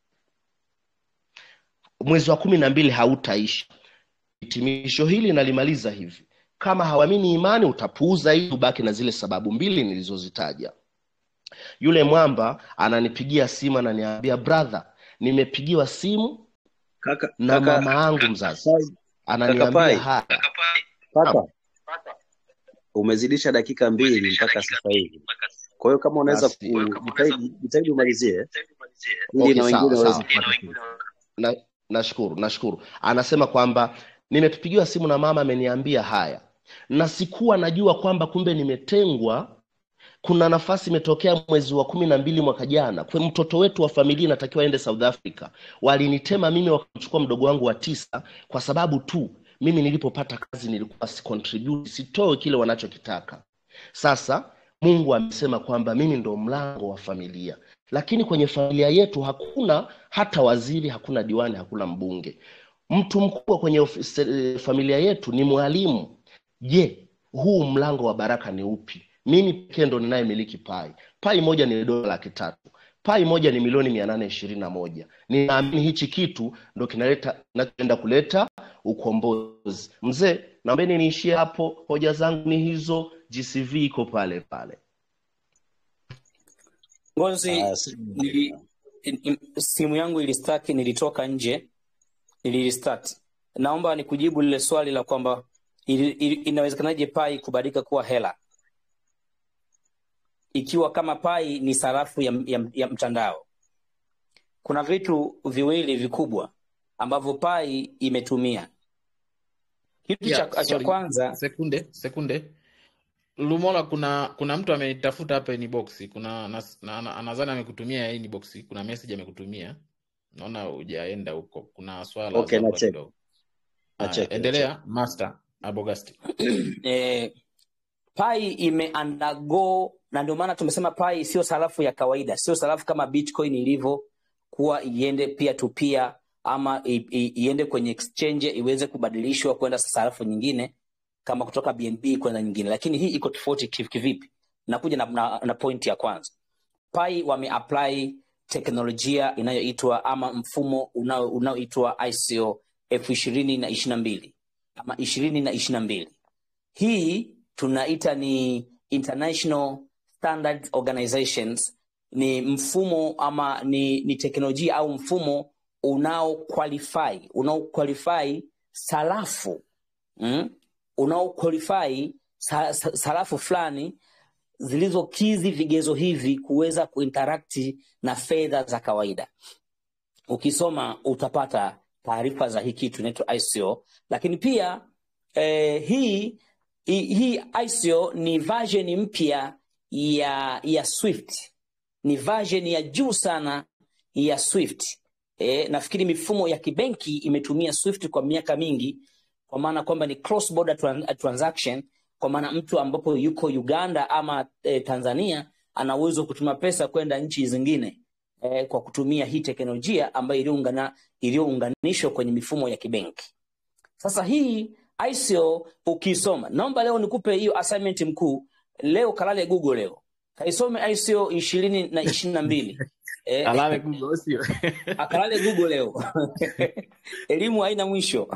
mwezi wa kumi na mbili hautaisha hitimisho hili nalimaliza hivi kama hauamini imani utapuuza ili ubaki na zile sababu mbili nilizozitaja yule mwamba ananipigia simu ananiambia brother nimepigiwa simu kaka na kaka mama yangu mzazi Pai, kaka ananiambia Pai, haya kaka umezidisha dakika mbili mpaka sasa hivi. Kwa hiyo kama unaweza basi kujitahidi jitahidi umalizie ili okay na wengine sawa waweze sawa kupata fursa. na nashukuru nashukuru anasema kwamba nimepigiwa simu na mama ameniambia haya na sikuwa najua kwamba kumbe nimetengwa kuna nafasi imetokea mwezi wa kumi na mbili mwaka jana kwa mtoto wetu wa familia inatakiwa aende south africa walinitema mimi wakamchukua mdogo wangu wa tisa kwa sababu tu mimi nilipopata kazi nilikuwa si contribute sitoe kile wanachokitaka sasa mungu amesema kwamba mimi ndo mlango wa familia lakini kwenye familia yetu hakuna hata waziri hakuna diwani hakuna mbunge mtu mkubwa kwenye ofisi, eh, familia yetu ni mwalimu je huu mlango wa baraka ni upi mimi pekee ndo ninayemiliki pai pai moja ni dola laki tatu pai moja ni milioni mia nane ishirini na moja ninaamini hichi kitu ndo kinaleta kinachoenda kuleta ukombozi mzee naombeni niishie hapo hoja zangu ni hizo gcv iko pale pale Ngozi, Ah, si- nili, in- in- simu yangu ilistaki, nilitoka nje, nilirestart. Naomba nikujibu lile swali la kwamba ili- ili- inawezekanaje pai kubadilika kuwa hela ikiwa kama pai ni sarafu ya, ya, ya mtandao. Kuna vitu viwili vikubwa ambavyo pai imetumia. Kitu yeah, cha, cha sorry. kwanza sekunde sekunde lumola kuna kuna mtu amenitafuta hapa inbox kuna nas- na- na- nadhani amekutumia inbox kuna message amekutumia naona hujaenda huko kuna swala la Okay, dharura nacheki kidogo haya nacheki nacheki. endelea master abogasti eh, pai ime undergo na ndio maana tumesema pai sio sarafu ya kawaida sio sarafu kama bitcoin ilivyo kuwa iende peer to peer ama i, i, iende kwenye exchange iweze kubadilishwa kwenda sarafu nyingine kama kutoka bnb kwenda nyingine lakini hii iko tofauti kiv- kivipi nakuja na, na, na point ya kwanza pai wameapply teknolojia inayoitwa ama mfumo unao- unaoitwa ico elfu ishirini na ishiri na mbili ama ishirini na ishiri na mbili hii tunaita ni international standard organizations ni mfumo ama ni, ni teknolojia au mfumo unao qualify unao qualify sarafu mm? unao qualify sa, sa, sarafu fulani zilizokizi vigezo hivi kuweza kuinterakti na fedha za kawaida ukisoma utapata taarifa za hii kitu inaitwa ico lakini pia eh, hii hii hii ico ni version mpya ya ya swift ni version ya juu sana ya swift e, nafikiri mifumo ya kibenki imetumia swift kwa miaka mingi kwa maana kwamba ni cross border tran transaction kwa maana mtu ambapo yuko uganda ama e, tanzania ana uwezo wa kutuma pesa kwenda nchi zingine e, kwa kutumia hii teknolojia ambayo iliyoungana- iliyounganishwa kwenye mifumo ya kibenki sasa hii ICO ukisoma, naomba leo nikupe hiyo assignment mkuu. Leo kalale Google leo, kaisome ICO ishirini na ishirini na mbili eh, alale google sio akalale Google leo elimu haina mwisho.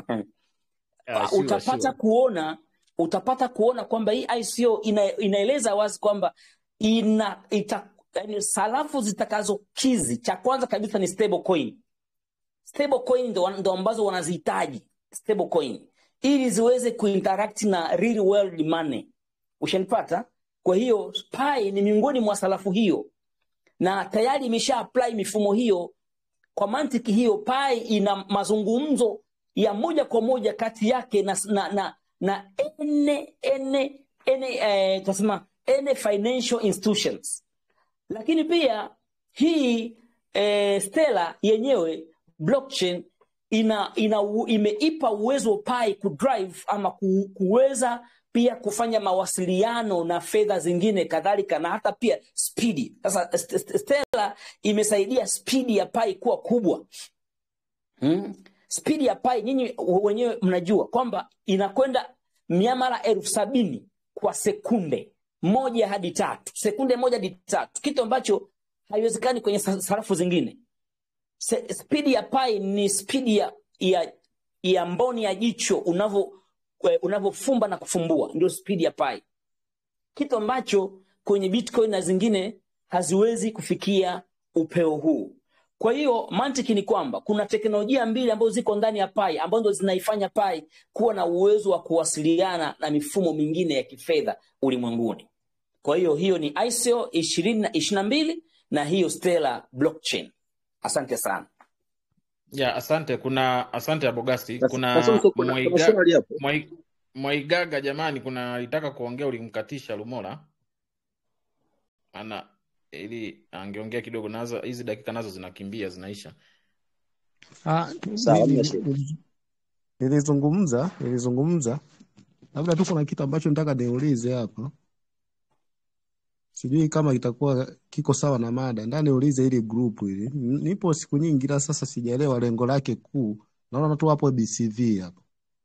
Ah, sure, utapata sure. kuona utapata kuona kwamba hii ICO ina, inaeleza wazi kwamba ina ita, yani sarafu zitakazokizi, cha kwanza kabisa ni stable coin. Stable coin ndo, ndo ambazo wanazihitaji stable coin ili ziweze kuinteract na real world money. Ushanipata? Kwa hiyo Pi ni miongoni mwa sarafu hiyo, na tayari imesha apply mifumo hiyo kwa mantiki hiyo pai ina mazungumzo ya moja kwa moja kati yake na na na, na ene ene ene eh, tunasema any financial institutions lakini pia hii eh, Stellar yenyewe blockchain ina, ina u- imeipa uwezo Pi kudrive ama ku, kuweza pia kufanya mawasiliano na fedha zingine kadhalika na hata pia spidi. Sasa St- St- Stellar imesaidia spidi ya Pi kuwa kubwa hmm? Spidi ya Pi nyinyi wenyewe mnajua kwamba inakwenda miamala elfu sabini kwa sekunde moja hadi tatu, sekunde moja hadi tatu, kitu ambacho haiwezekani kwenye sa- sarafu zingine. Se- Spidi ya Pi ni spidi ya, ya, ya mboni ya jicho unavyo eh, unavyofumba na kufumbua, ndio spidi ya Pi, kitu ambacho kwenye Bitcoin na zingine haziwezi kufikia upeo huu. Kwa hiyo mantiki ni kwamba kuna teknolojia mbili ambazo ziko ndani ya Pi ambazo ndo zinaifanya Pi kuwa na uwezo wa kuwasiliana na mifumo mingine ya kifedha ulimwenguni. Kwa hiyo hiyo ni ICO ishirini na ishirini na mbili na hiyo Stellar blockchain. Asante sana. ya asante kuna asante abogasti Sasa kuna sasa kuna, kuna mwaiga swali hapo. mwai, mwaigaga jamani kuna alitaka kuongea ulimkatisha lumola ana ili angeongea kidogo nazo hizi dakika nazo zinakimbia zinaisha Ah, Sawa, hamna nili- shida. nili- nilizungumza nilizungumza, labda tu kuna kitu ambacho nataka niulize hapa, sijui kama itakuwa kiko sawa na mada. Ndio niulize hili group hili, N- nipo siku nyingi, ila sasa sijaelewa lengo lake kuu. Naona tu hapo BCV hapo.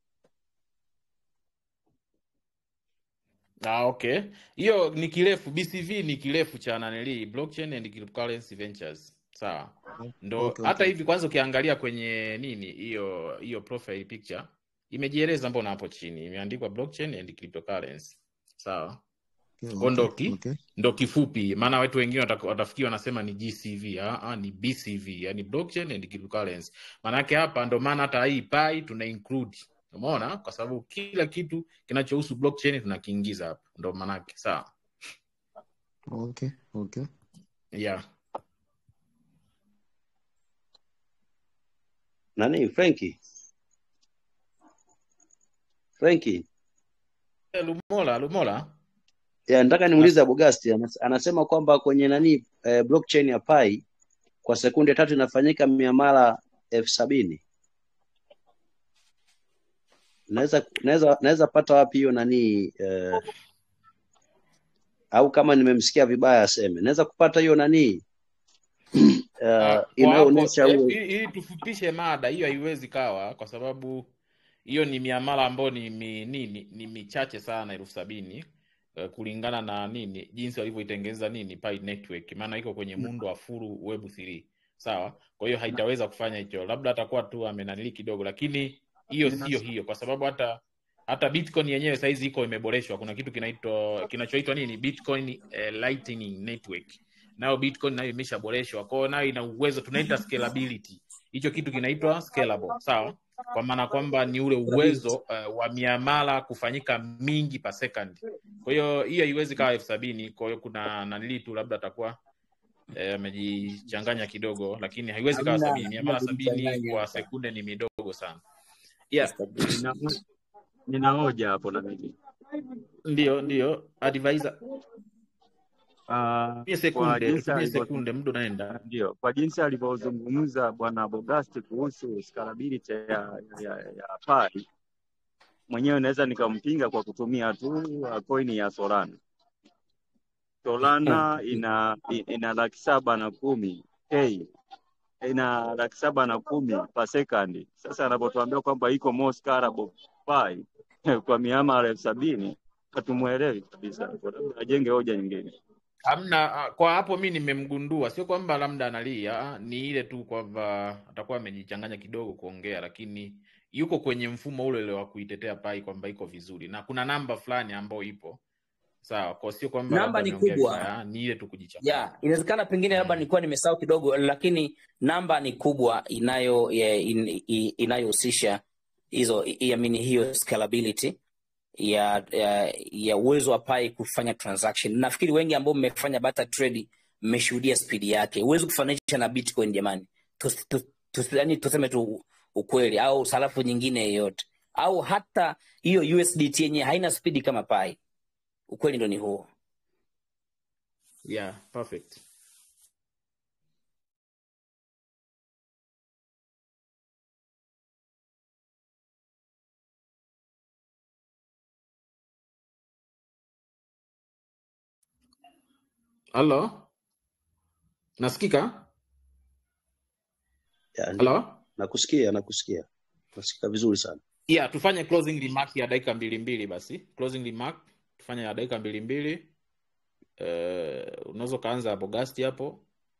ah, okay hiyo ni kirefu bcv ni kirefu cha naneli blockchain and cryptocurrency ventures sawa ndo Okay, hata okay. hivi kwanza ukiangalia kwenye nini hiyo hiyo profile picture imejieleza mbona hapo chini imeandikwa blockchain and cryptocurrency sawa Okay, Kwa okay, ndo ki, okay. ndo kifupi maana watu wengine wataka- watafikiri wanasema ni gcv ah, ah, ni bcv yani blockchain and cryptocurrency maanake hapa ndo maana hata hii pai tuna include umeona kwa sababu kila kitu kinachohusu blockchain tunakiingiza hapa ndo maanake sawa Okay, okay. yeah Nani Frankie? Frankie. Eh, lumola lumola Ya, nataka na, nimuulize Abogasti anas- anasema kwamba kwenye nani eh, blockchain ya Pi kwa sekunde tatu inafanyika miamala elfu sabini. Naweza naweza naweza pata wapi hiyo nani eh, au kama nimemsikia vibaya aseme. Naweza kupata hiyo nani ah, uh, kwa hapo inayoonyesha eh, huo ili ili tufupishe mada hiyo haiwezi kawa kwa sababu hiyo ni miamala ambayo ni, mi, nini ni michache sana elfu sabini eh, kulingana na nini jinsi walivyoitengeneza nini Pi network maana iko kwenye muundo wa full web 3 sawa kwa hiyo haitaweza kufanya hicho labda atakuwa tu amenanili kidogo lakini hiyo sio hiyo kwa sababu hata hata bitcoin yenyewe saizi iko imeboreshwa kuna kitu kinaitwa kinachoitwa nini bitcoin eh, lightning network nayo bitcoin nayo imeshaboreshwa kwao nayo ina uwezo tunaita scalability hicho kitu kinaitwa scalable sawa kwa maana kwamba ni ule uwezo uh, wa miamala kufanyika mingi per second kwa hiyo hiyo haiwezi kawa elfu sabini kwa hiyo kuna nanili tu labda atakuwa eh, amejichanganya kidogo lakini haiwezi kawa Hamna sabini hamna miamala sabini kujichanganya kwa hapa. sekunde ni midogo sana yeah Establish. Nina, nina hoja hapo na mimi ndio ndio advisor uh, tumie kwa sekunde jinsi tumie alivyo sekunde muda unaenda ndio kwa jinsi alivyozungumza bwana Bogasti kuhusu scalability ya, ya, ya, ya Pi, mwenyewe naweza nikampinga kwa kutumia tu uh, coin ya Solana. Solana ina ina laki saba na kumi k ina laki saba na kumi per second. Sasa anapotuambia kwamba iko more scalable Pi kwa miamala elfu sabini hatumuelewi kabisa, Kwa labda ajenge hoja nyingine. Hamna, ah, kwa hapo mi nimemgundua, sio kwamba labda analia, ah, ni ile tu kwamba atakuwa amejichanganya kidogo kuongea, lakini yuko kwenye mfumo ule ule wa kuitetea Pai kwamba iko vizuri, na kuna namba fulani ambayo ipo sawa, kwa sio kwamba Namba labda ni ameongea kubwa vibaya, ah, ni ile tu kujichanganya. ya inawezekana pengine labda Mm. nilikuwa nimesahau kidogo lakini namba ni kubwa inayo ya- in, i- inayohusisha hizo i- I mean, hiyo scalability ya ya ya uwezo wa pai kufanya transaction nafikiri wengi ambao mmefanya barter trade mmeshuhudia spidi yake huwezi kufananisha na bitcoin jamani tus, tus, tus, yani tuseme tu ukweli au sarafu nyingine yeyote au hata hiyo usdt yenyewe haina spidi kama pai ukweli ndo ni huo yeah perfect halo nasikika Ya, ndio. halo Nakusikia, nakusikia. Nasikika vizuri sana. yeah tufanye closing remark ya dakika mbili mbili basi closing remark tufanye ya dakika mbili mbili uh, unaweza ukaanza hapo gasti hapo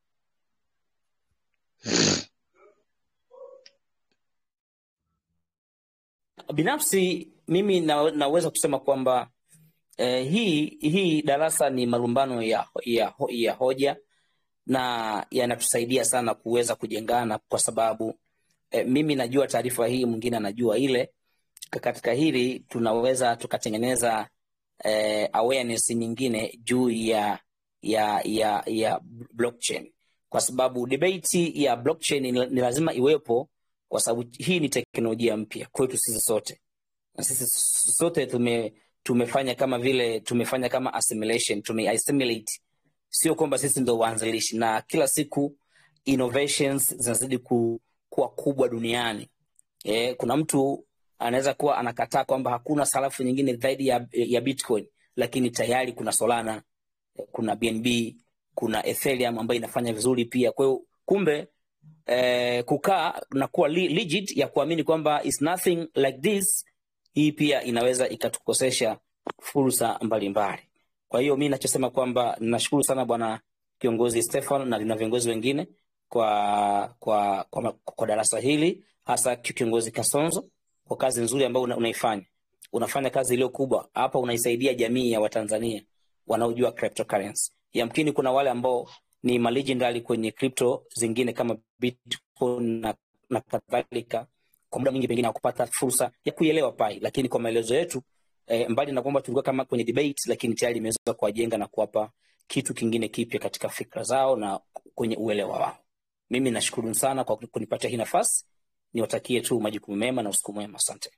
binafsi mimi na, naweza kusema kwamba eh, hii hii darasa ni malumbano ya, ya, ya hoja na yanatusaidia sana kuweza kujengana kwa sababu eh, mimi najua taarifa hii mwingine anajua ile katika hili tunaweza tukatengeneza eh, awareness nyingine juu ya ya ya ya blockchain kwa sababu debate ya blockchain ni, ni lazima iwepo kwa sababu hii ni teknolojia mpya kwetu sisi sote na sisi sote tume tumefanya kama vile tumefanya kama assimilation tume assimilate sio kwamba sisi ndo waanzilishi na kila siku innovations zinazidi ku, kuwa kubwa duniani e, kuna mtu anaweza kuwa anakataa kwamba hakuna sarafu nyingine zaidi ya, ya bitcoin lakini tayari kuna solana kuna bnb kuna ethereum ambayo inafanya vizuri pia kwa hiyo kumbe eh, kukaa na kuwa li- legit ya kuamini kwamba is nothing like this hii pia inaweza ikatukosesha fursa mbalimbali kwa hiyo mi nachosema kwamba nashukuru sana bwana kiongozi stefan na na viongozi wengine kwa kwa kwa, kwa darasa hili hasa kiongozi kasonzo kwa kazi nzuri ambayo una, unaifanya unafanya kazi iliyo kubwa hapa unaisaidia jamii ya watanzania wanaojua cryptocurrency yamkini kuna wale ambao ni malegendary kwenye crypto zingine kama bitcoin na, na kadhalika kwa muda mwingi pengine hakupata fursa ya kuielewa pai lakini kwa maelezo yetu eh, mbali na kwamba tulikuwa kama kwenye debate lakini tayari imeweza kuwajenga na kuwapa kitu kingine kipya katika fikra zao na kwenye uelewa wao mimi nashukuru sana kwa kunipatia hii nafasi niwatakie tu majukumu mema na usiku mwema asante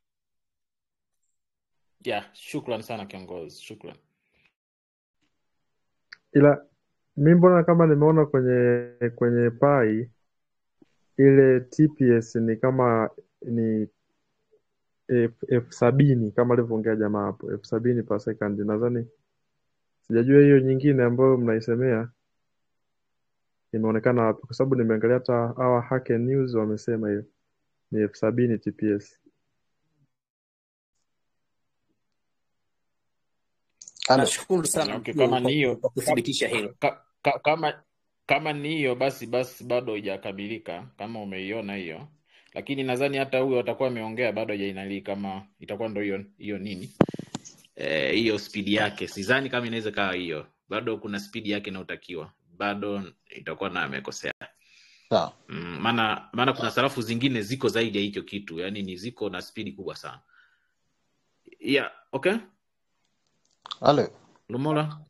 yeah shukran sana kiongozi shukran ila mi mbona kama nimeona kwenye kwenye pai ile TPS ni kama ni elfu elfu sabini kama alivyoongea jamaa hapo elfu sabini per second nadhani sijajua hiyo nyingine ambayo mnaisemea imeonekana wapi kwa sababu nimeangalia hata hawa Hacker News wamesema hiyo ni elfu sabini TPS Halo. nashukuru sana okay kwa, kama ni kwa, hiyo kwa kuthibitisha hilo ka, ka, kama kama ni hiyo basi basi bado haijakamilika kama umeiona hiyo lakini nadhani hata huyo atakuwa ameongea bado hajainalii kama itakuwa ndo hiyo hiyo nini Eh, hiyo spidi yake sidhani kama inaweza kawa hiyo bado kuna spidi yake inayotakiwa bado itakuwa na amekosea Sawa. Mm, maana maana kuna sarafu zingine ziko zaidi ya hicho kitu yani ni ziko na spidi kubwa sana yeah okay Halo. lumola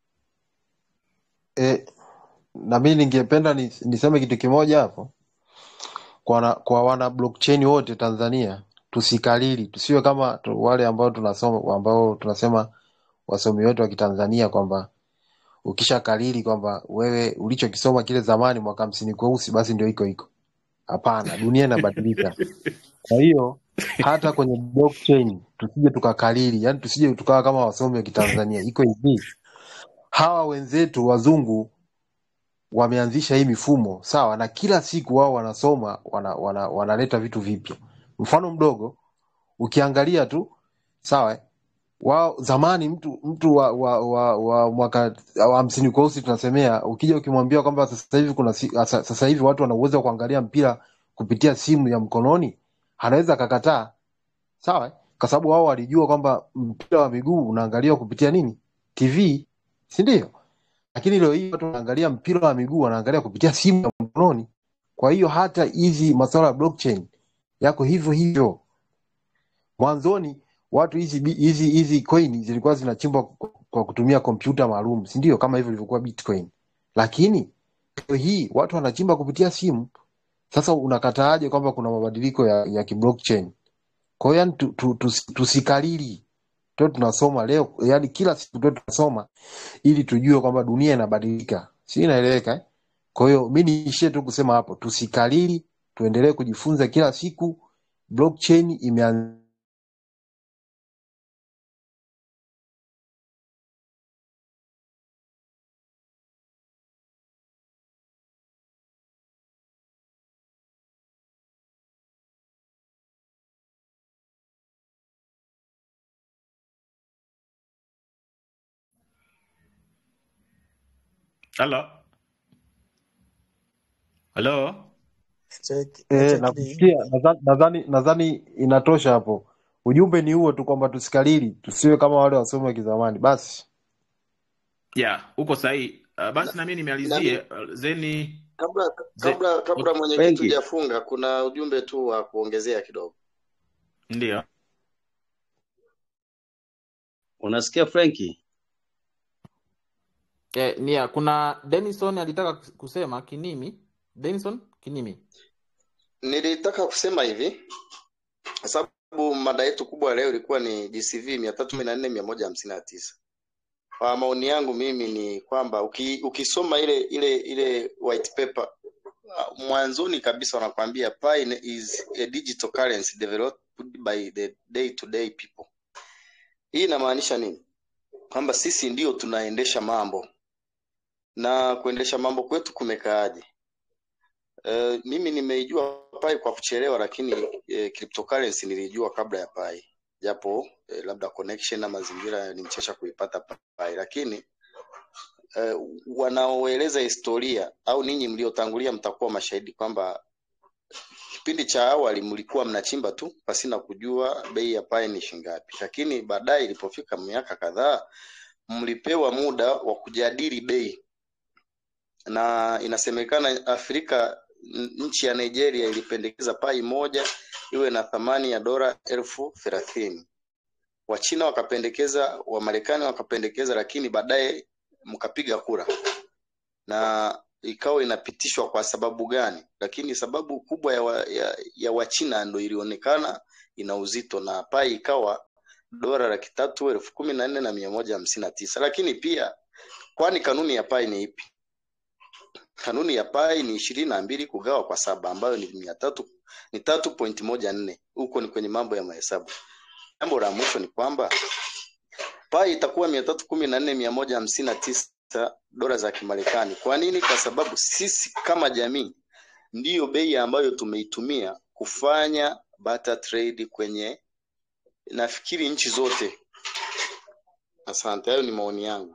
E, na mimi ningependa ni, niseme kitu kimoja hapo kwa wana, kwa wana blockchain wote Tanzania tusikalili, tusiwe kama tu, wale ambao tunasoma ambao tunasema wasomi wetu wa Kitanzania kwamba ukisha kalili kwamba wewe ulichokisoma kile zamani mwaka hamsini kweusi basi ndio iko iko. Hapana, dunia inabadilika. Kwa hiyo hata kwenye blockchain tusije tukakalili, yani tusije tukawa kama wasomi wa Kitanzania. Iko hivi, hawa wenzetu wazungu wameanzisha hii mifumo sawa, na kila siku wao wanasoma wana, wana, wanaleta vitu vipya. Mfano mdogo ukiangalia tu sawa, eh, wao zamani mtu mtu wa, wa, wa, wa mwaka wa hamsini kweusi tunasemea, ukija ukimwambia kwamba sasa hivi kuna si- sasa sasa hivi watu wana uwezo wa kuangalia mpira kupitia simu ya mkononi, anaweza akakataa sawa, eh, kwa sababu wao walijua kwamba mpira wa miguu unaangaliwa kupitia nini, TV, si ndio? lakini leo hii watu wanaangalia mpira wa miguu wanaangalia kupitia simu ya mkononi. Kwa hiyo hata hizi masuala ya blockchain yako hivyo hivyo. Mwanzoni watu hizi bi- hizi hizi coin zilikuwa zinachimbwa kwa kwa kutumia kompyuta maalum, si ndio? Kama hivyo ilivyokuwa Bitcoin, lakini leo hii watu wanachimba kupitia simu. Sasa unakataaje kwamba kuna mabadiliko ya, ya kiblockchain? Kwa hiyo yani tu, tu, tu, tusikalili tuwe tunasoma leo, yani kila siku tuwe tunasoma ili tujue kwamba dunia inabadilika, si inaeleweka eh? Kwa hiyo mi niishie tu kusema hapo, tusikalili, tuendelee kujifunza kila siku. Blockchain imeanza Halo, halo. Check, Eh, check ni nakusikia. Nadhani nadhani nadhani inatosha hapo. Ujumbe ni huo tu kwamba tusikalili, tusiwe kama wale wasomi wa kizamani. Basi Yeah, uko sahihi. Uh, basi na mimi na nimalizie mi, uh, zeni kabla ze, kabla kabla okay. mwenyekiti Wengi hujafunga, kuna ujumbe tu wa kuongezea kidogo. Ndio. unasikia Frenki? Eh, nia kuna Denison alitaka kusema Kinimi. Denison Kinimi. Nilitaka kusema hivi kwa sababu mada yetu kubwa leo ilikuwa ni GCV mia tatu kumi na nne mia moja hamsini na tisa. Kwa maoni yangu mimi ni kwamba uki, ukisoma ile ile ile white paper uh, mwanzoni kabisa wanakwambia Pi is a digital currency developed by the day to day people. Hii inamaanisha nini? Kwamba sisi ndio tunaendesha mambo na kuendesha mambo kwetu kumekaaje? Uh, mimi nimeijua Pi kwa kuchelewa, lakini eh, cryptocurrency nilijua kabla ya Pi, japo eh, labda connection na mazingira yalimchesha kuipata Pi, lakini eh, wanaoeleza historia au ninyi mliotangulia mtakuwa mashahidi kwamba kipindi cha awali mlikuwa mnachimba tu pasina kujua bei ya Pi ni shingapi, lakini baadaye ilipofika miaka kadhaa mlipewa muda wa kujadili bei na inasemekana Afrika n- nchi ya Nigeria ilipendekeza pai moja iwe na thamani ya dola elfu thelathini. Wachina wakapendekeza, Wamarekani wakapendekeza, lakini baadaye mkapiga kura na ikawa inapitishwa kwa sababu gani? Lakini sababu kubwa ya, wa, ya, ya Wachina ndo ilionekana ina uzito na pai ikawa dola laki tatu elfu kumi na nne na mia moja hamsini na tisa. Lakini pia kwani kanuni ya pai ni ipi? Kanuni ya pai ni ishirini na mbili kugawa kwa saba ambayo ni mia tatu ni tatu point moja nne. Huko ni kwenye mambo ya mahesabu. Jambo la mwisho ni kwamba pai itakuwa mia tatu kumi na nne mia moja hamsini na tisa dola za Kimarekani. Kwa nini? Kwa sababu sisi kama jamii ndiyo bei ambayo tumeitumia kufanya barter trade kwenye nafikiri nchi zote. Asante, hayo ni maoni yangu.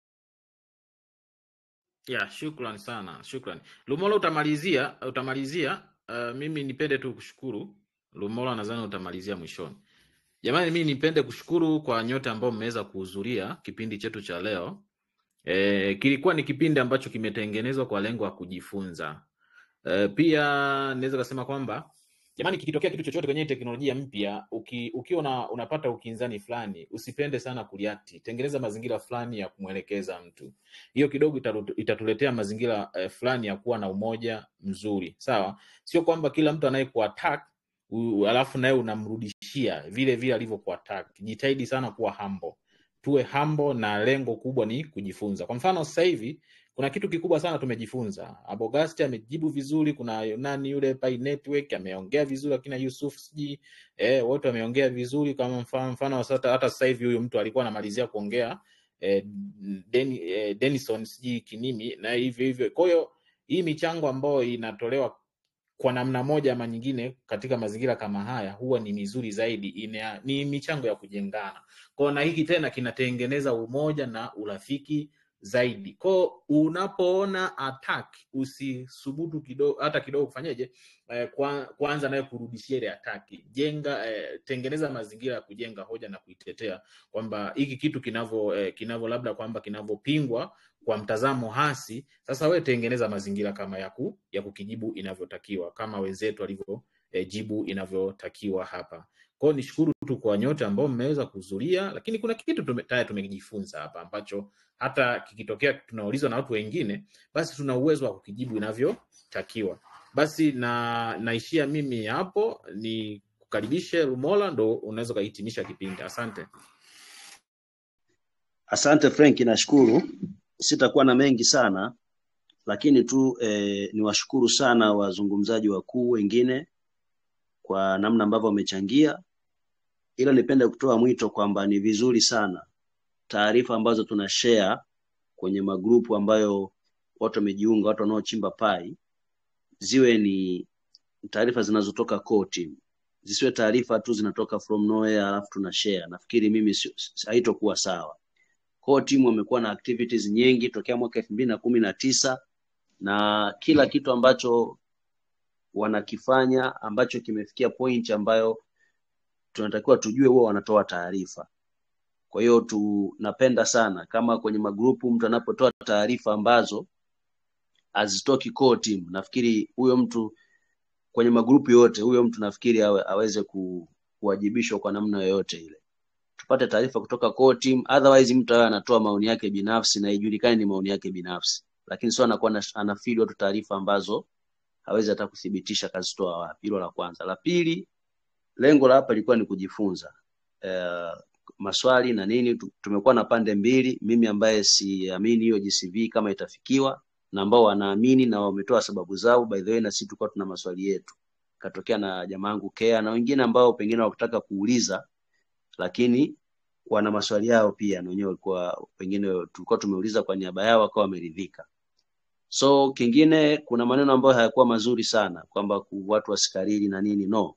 Yeah, shukran sana, shukran. Lumola utamalizia, utamalizia. Uh, mimi nipende tu kushukuru Lumola, nadhani utamalizia mwishoni. Jamani, mimi nipende kushukuru kwa nyote ambao mmeweza kuhudhuria kipindi chetu cha leo. E, kilikuwa ni kipindi ambacho kimetengenezwa kwa lengo la kujifunza. E, pia naweza kusema kwamba jamani, kikitokea kitu chochote kwenye hii teknolojia mpya, uki, ukiwa una, unapata ukinzani fulani, usipende sana kureact. Tengeneza mazingira fulani ya kumwelekeza mtu. Hiyo kidogo itaru- itatuletea mazingira eh, fulani ya kuwa na umoja mzuri, sawa. Sio kwamba kila mtu anayekuattack u- alafu naye unamrudishia vile vile alivyokuattack. Jitahidi sana kuwa humble tuwe humble na lengo kubwa ni kujifunza. Kwa mfano sasa hivi kuna kitu kikubwa sana tumejifunza. Abogasti amejibu vizuri, kuna nani yule Pi Network ameongea vizuri, akina Yusuf sijui eh, wote wameongea vizuri. Kama mfano, mfano sasa, hata sasa hivi huyu mtu alikuwa anamalizia kuongea eh, Deni, eh, Denison sijui Kinimi na hivyo hivyo. Kwa hiyo hii michango ambayo inatolewa kwa namna moja ama nyingine katika mazingira kama haya huwa ni mizuri zaidi, ina, ni michango ya kujengana. Kwa hiyo na hiki tena kinatengeneza umoja na urafiki zaidi. Kwa hiyo unapoona attack usisubutu kidogo, hata kidogo kufanyeje, eh, kwa, kwanza naye kurudishia ile attack. Jenga eh, tengeneza mazingira ya kujenga hoja na kuitetea kwamba hiki kitu kinavyo eh, kinavyo labda kwamba kinavyopingwa kwa mtazamo hasi, sasa wewe tengeneza mazingira kama ya, ku, ya kukijibu inavyotakiwa kama wenzetu walivyo eh, jibu inavyotakiwa hapa. Kwa hiyo nishukuru tu kwa nyote ambao mmeweza kuhudhuria, lakini kuna kitu tume, tayari tumejifunza hapa ambacho hata kikitokea tunaulizwa na watu wengine, basi tuna uwezo wa kukijibu inavyotakiwa. Basi na naishia mimi hapo, ni kukaribishe Lumola, ndo unaweza ukahitimisha kipindi. Asante. Asante Frank, nashukuru. Sitakuwa na mengi sana, lakini tu eh, niwashukuru sana wazungumzaji wakuu wengine kwa namna ambavyo wamechangia, ila nipende kutoa mwito kwamba ni vizuri sana taarifa ambazo tuna share kwenye magrupu ambayo watu wamejiunga, watu wanaochimba pai, ziwe ni taarifa zinazotoka core team, zisiwe taarifa tu zinatoka from nowhere alafu tuna share. Nafikiri mimi sio- s- haitokuwa sawa. Core team wamekuwa na activities nyingi tokea mwaka elfu mbili na kumi na tisa na kila kitu ambacho wanakifanya ambacho kimefikia point ambayo tunatakiwa tujue, huwa wanatoa taarifa. Kwa hiyo tunapenda sana kama kwenye magrupu mtu anapotoa taarifa ambazo hazitoki core team, nafikiri huyo mtu kwenye magrupu yote, huyo mtu nafikiri awe, aweze ku, kuwajibishwa kwa namna yoyote ile. Tupate taarifa kutoka core team, otherwise mtu awe anatoa maoni yake binafsi na ijulikane ni maoni yake binafsi, lakini sio anakuwa ana- anafeed watu taarifa ambazo hawezi hata kuthibitisha kazitoa wapi. Hilo la kwanza. La pili, lengo la hapa lilikuwa ni kujifunza eh, maswali na nini. Tu- Tumekuwa na pande mbili, mimi ambaye siamini hiyo GCV kama itafikiwa na ambao wanaamini na wametoa sababu zao. By the way, na sisi tulikuwa tuna maswali yetu, katokea na jamaa yangu Kea na wengine ambao pengine hawakutaka kuuliza, lakini wana maswali yao pia, na wenyewe walikuwa pengine tulikuwa tumeuliza kwa niaba yao, wakawa wameridhika. So kingine, kuna maneno ambayo hayakuwa mazuri sana kwamba ku- watu wasikariri na nini, no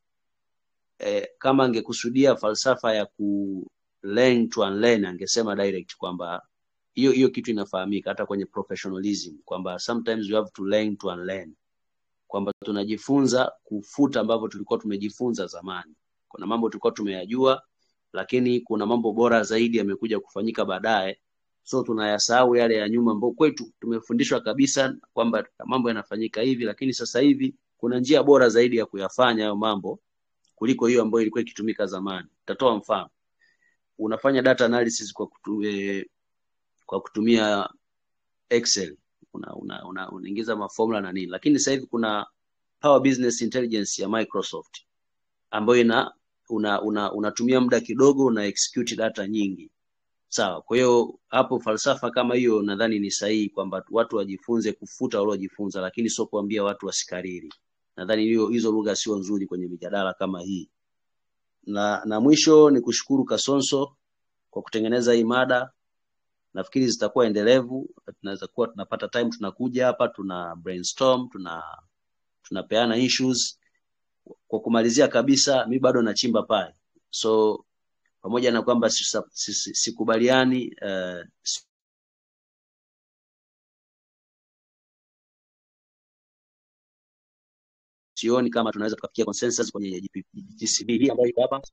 eh, kama angekusudia falsafa ya ku learn to unlearn angesema direct kwamba hiyo hiyo kitu inafahamika hata kwenye professionalism kwamba sometimes you have to learn to unlearn kwamba tunajifunza kufuta ambavyo tulikuwa tumejifunza zamani kuna mambo tulikuwa tumeyajua lakini kuna mambo bora zaidi yamekuja kufanyika baadaye so tunayasahau yale ya nyuma ambao kwetu tumefundishwa kabisa kwamba mambo yanafanyika hivi lakini sasa hivi kuna njia bora zaidi ya kuyafanya hayo mambo kuliko hiyo ambayo ilikuwa ikitumika zamani. Nitatoa mfano. Unafanya data analysis kwa kutu, eh, kwa kutumia Excel. Una, una, una, unaingiza maformula na nini, lakini sasa hivi kuna Power Business Intelligence ya Microsoft ambayo ina una, una, unatumia muda kidogo una execute data nyingi. Sawa. Kwa hiyo hapo falsafa kama hiyo nadhani ni sahihi kwamba watu wajifunze kufuta waliojifunza, lakini sio kuambia watu wasikariri. Nadhani hiyo hizo lugha sio nzuri kwenye mijadala kama hii. Na, na mwisho ni kushukuru Kasonso kwa kutengeneza hii mada. Nafikiri zitakuwa endelevu, tunaweza kuwa tunapata time, tunakuja hapa tuna brainstorm, tuna tunapeana issues. Kwa kumalizia kabisa, mi bado nachimba pale, so pamoja na kwamba sisa- si- si- sikubaliani eh, sioni kama tunaweza tukafikia consensus kwenye GP GCB hii ambayo iko hapa.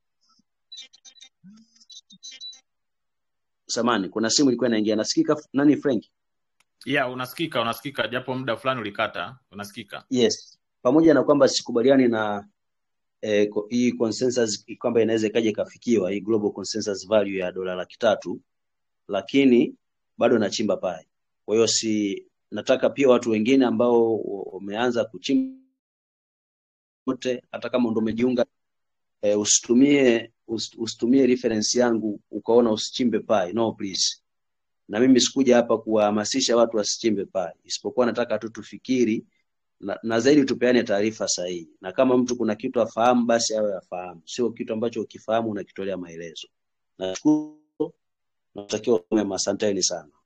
Samani, kuna simu ilikuwa inaingia, nasikika nani? Frank? Yeah, unasikika unasikika, japo muda fulani ulikata, unasikika. Yes, pamoja na kwamba sikubaliani na eh, ko- hii consensus kwamba inaweza ikaja ikafikiwa hii global consensus value ya dola laki tatu, lakini bado nachimba pale. Kwa hiyo si nataka pia watu wengine ambao wameanza kuchimba wote, hata kama ndo umejiunga eh, usitumie us- usitumie reference yangu ukaona usichimbe pai. No please. Na mimi sikuja hapa kuwahamasisha watu wasichimbe pai, isipokuwa nataka tu tufikiri na, na zaidi tupeane taarifa sahihi, na kama mtu kuna kitu afahamu basi awe afahamu, sio kitu ambacho ukifahamu unakitolea maelezo. Nashukuru, natakiwa mema, asanteni sana.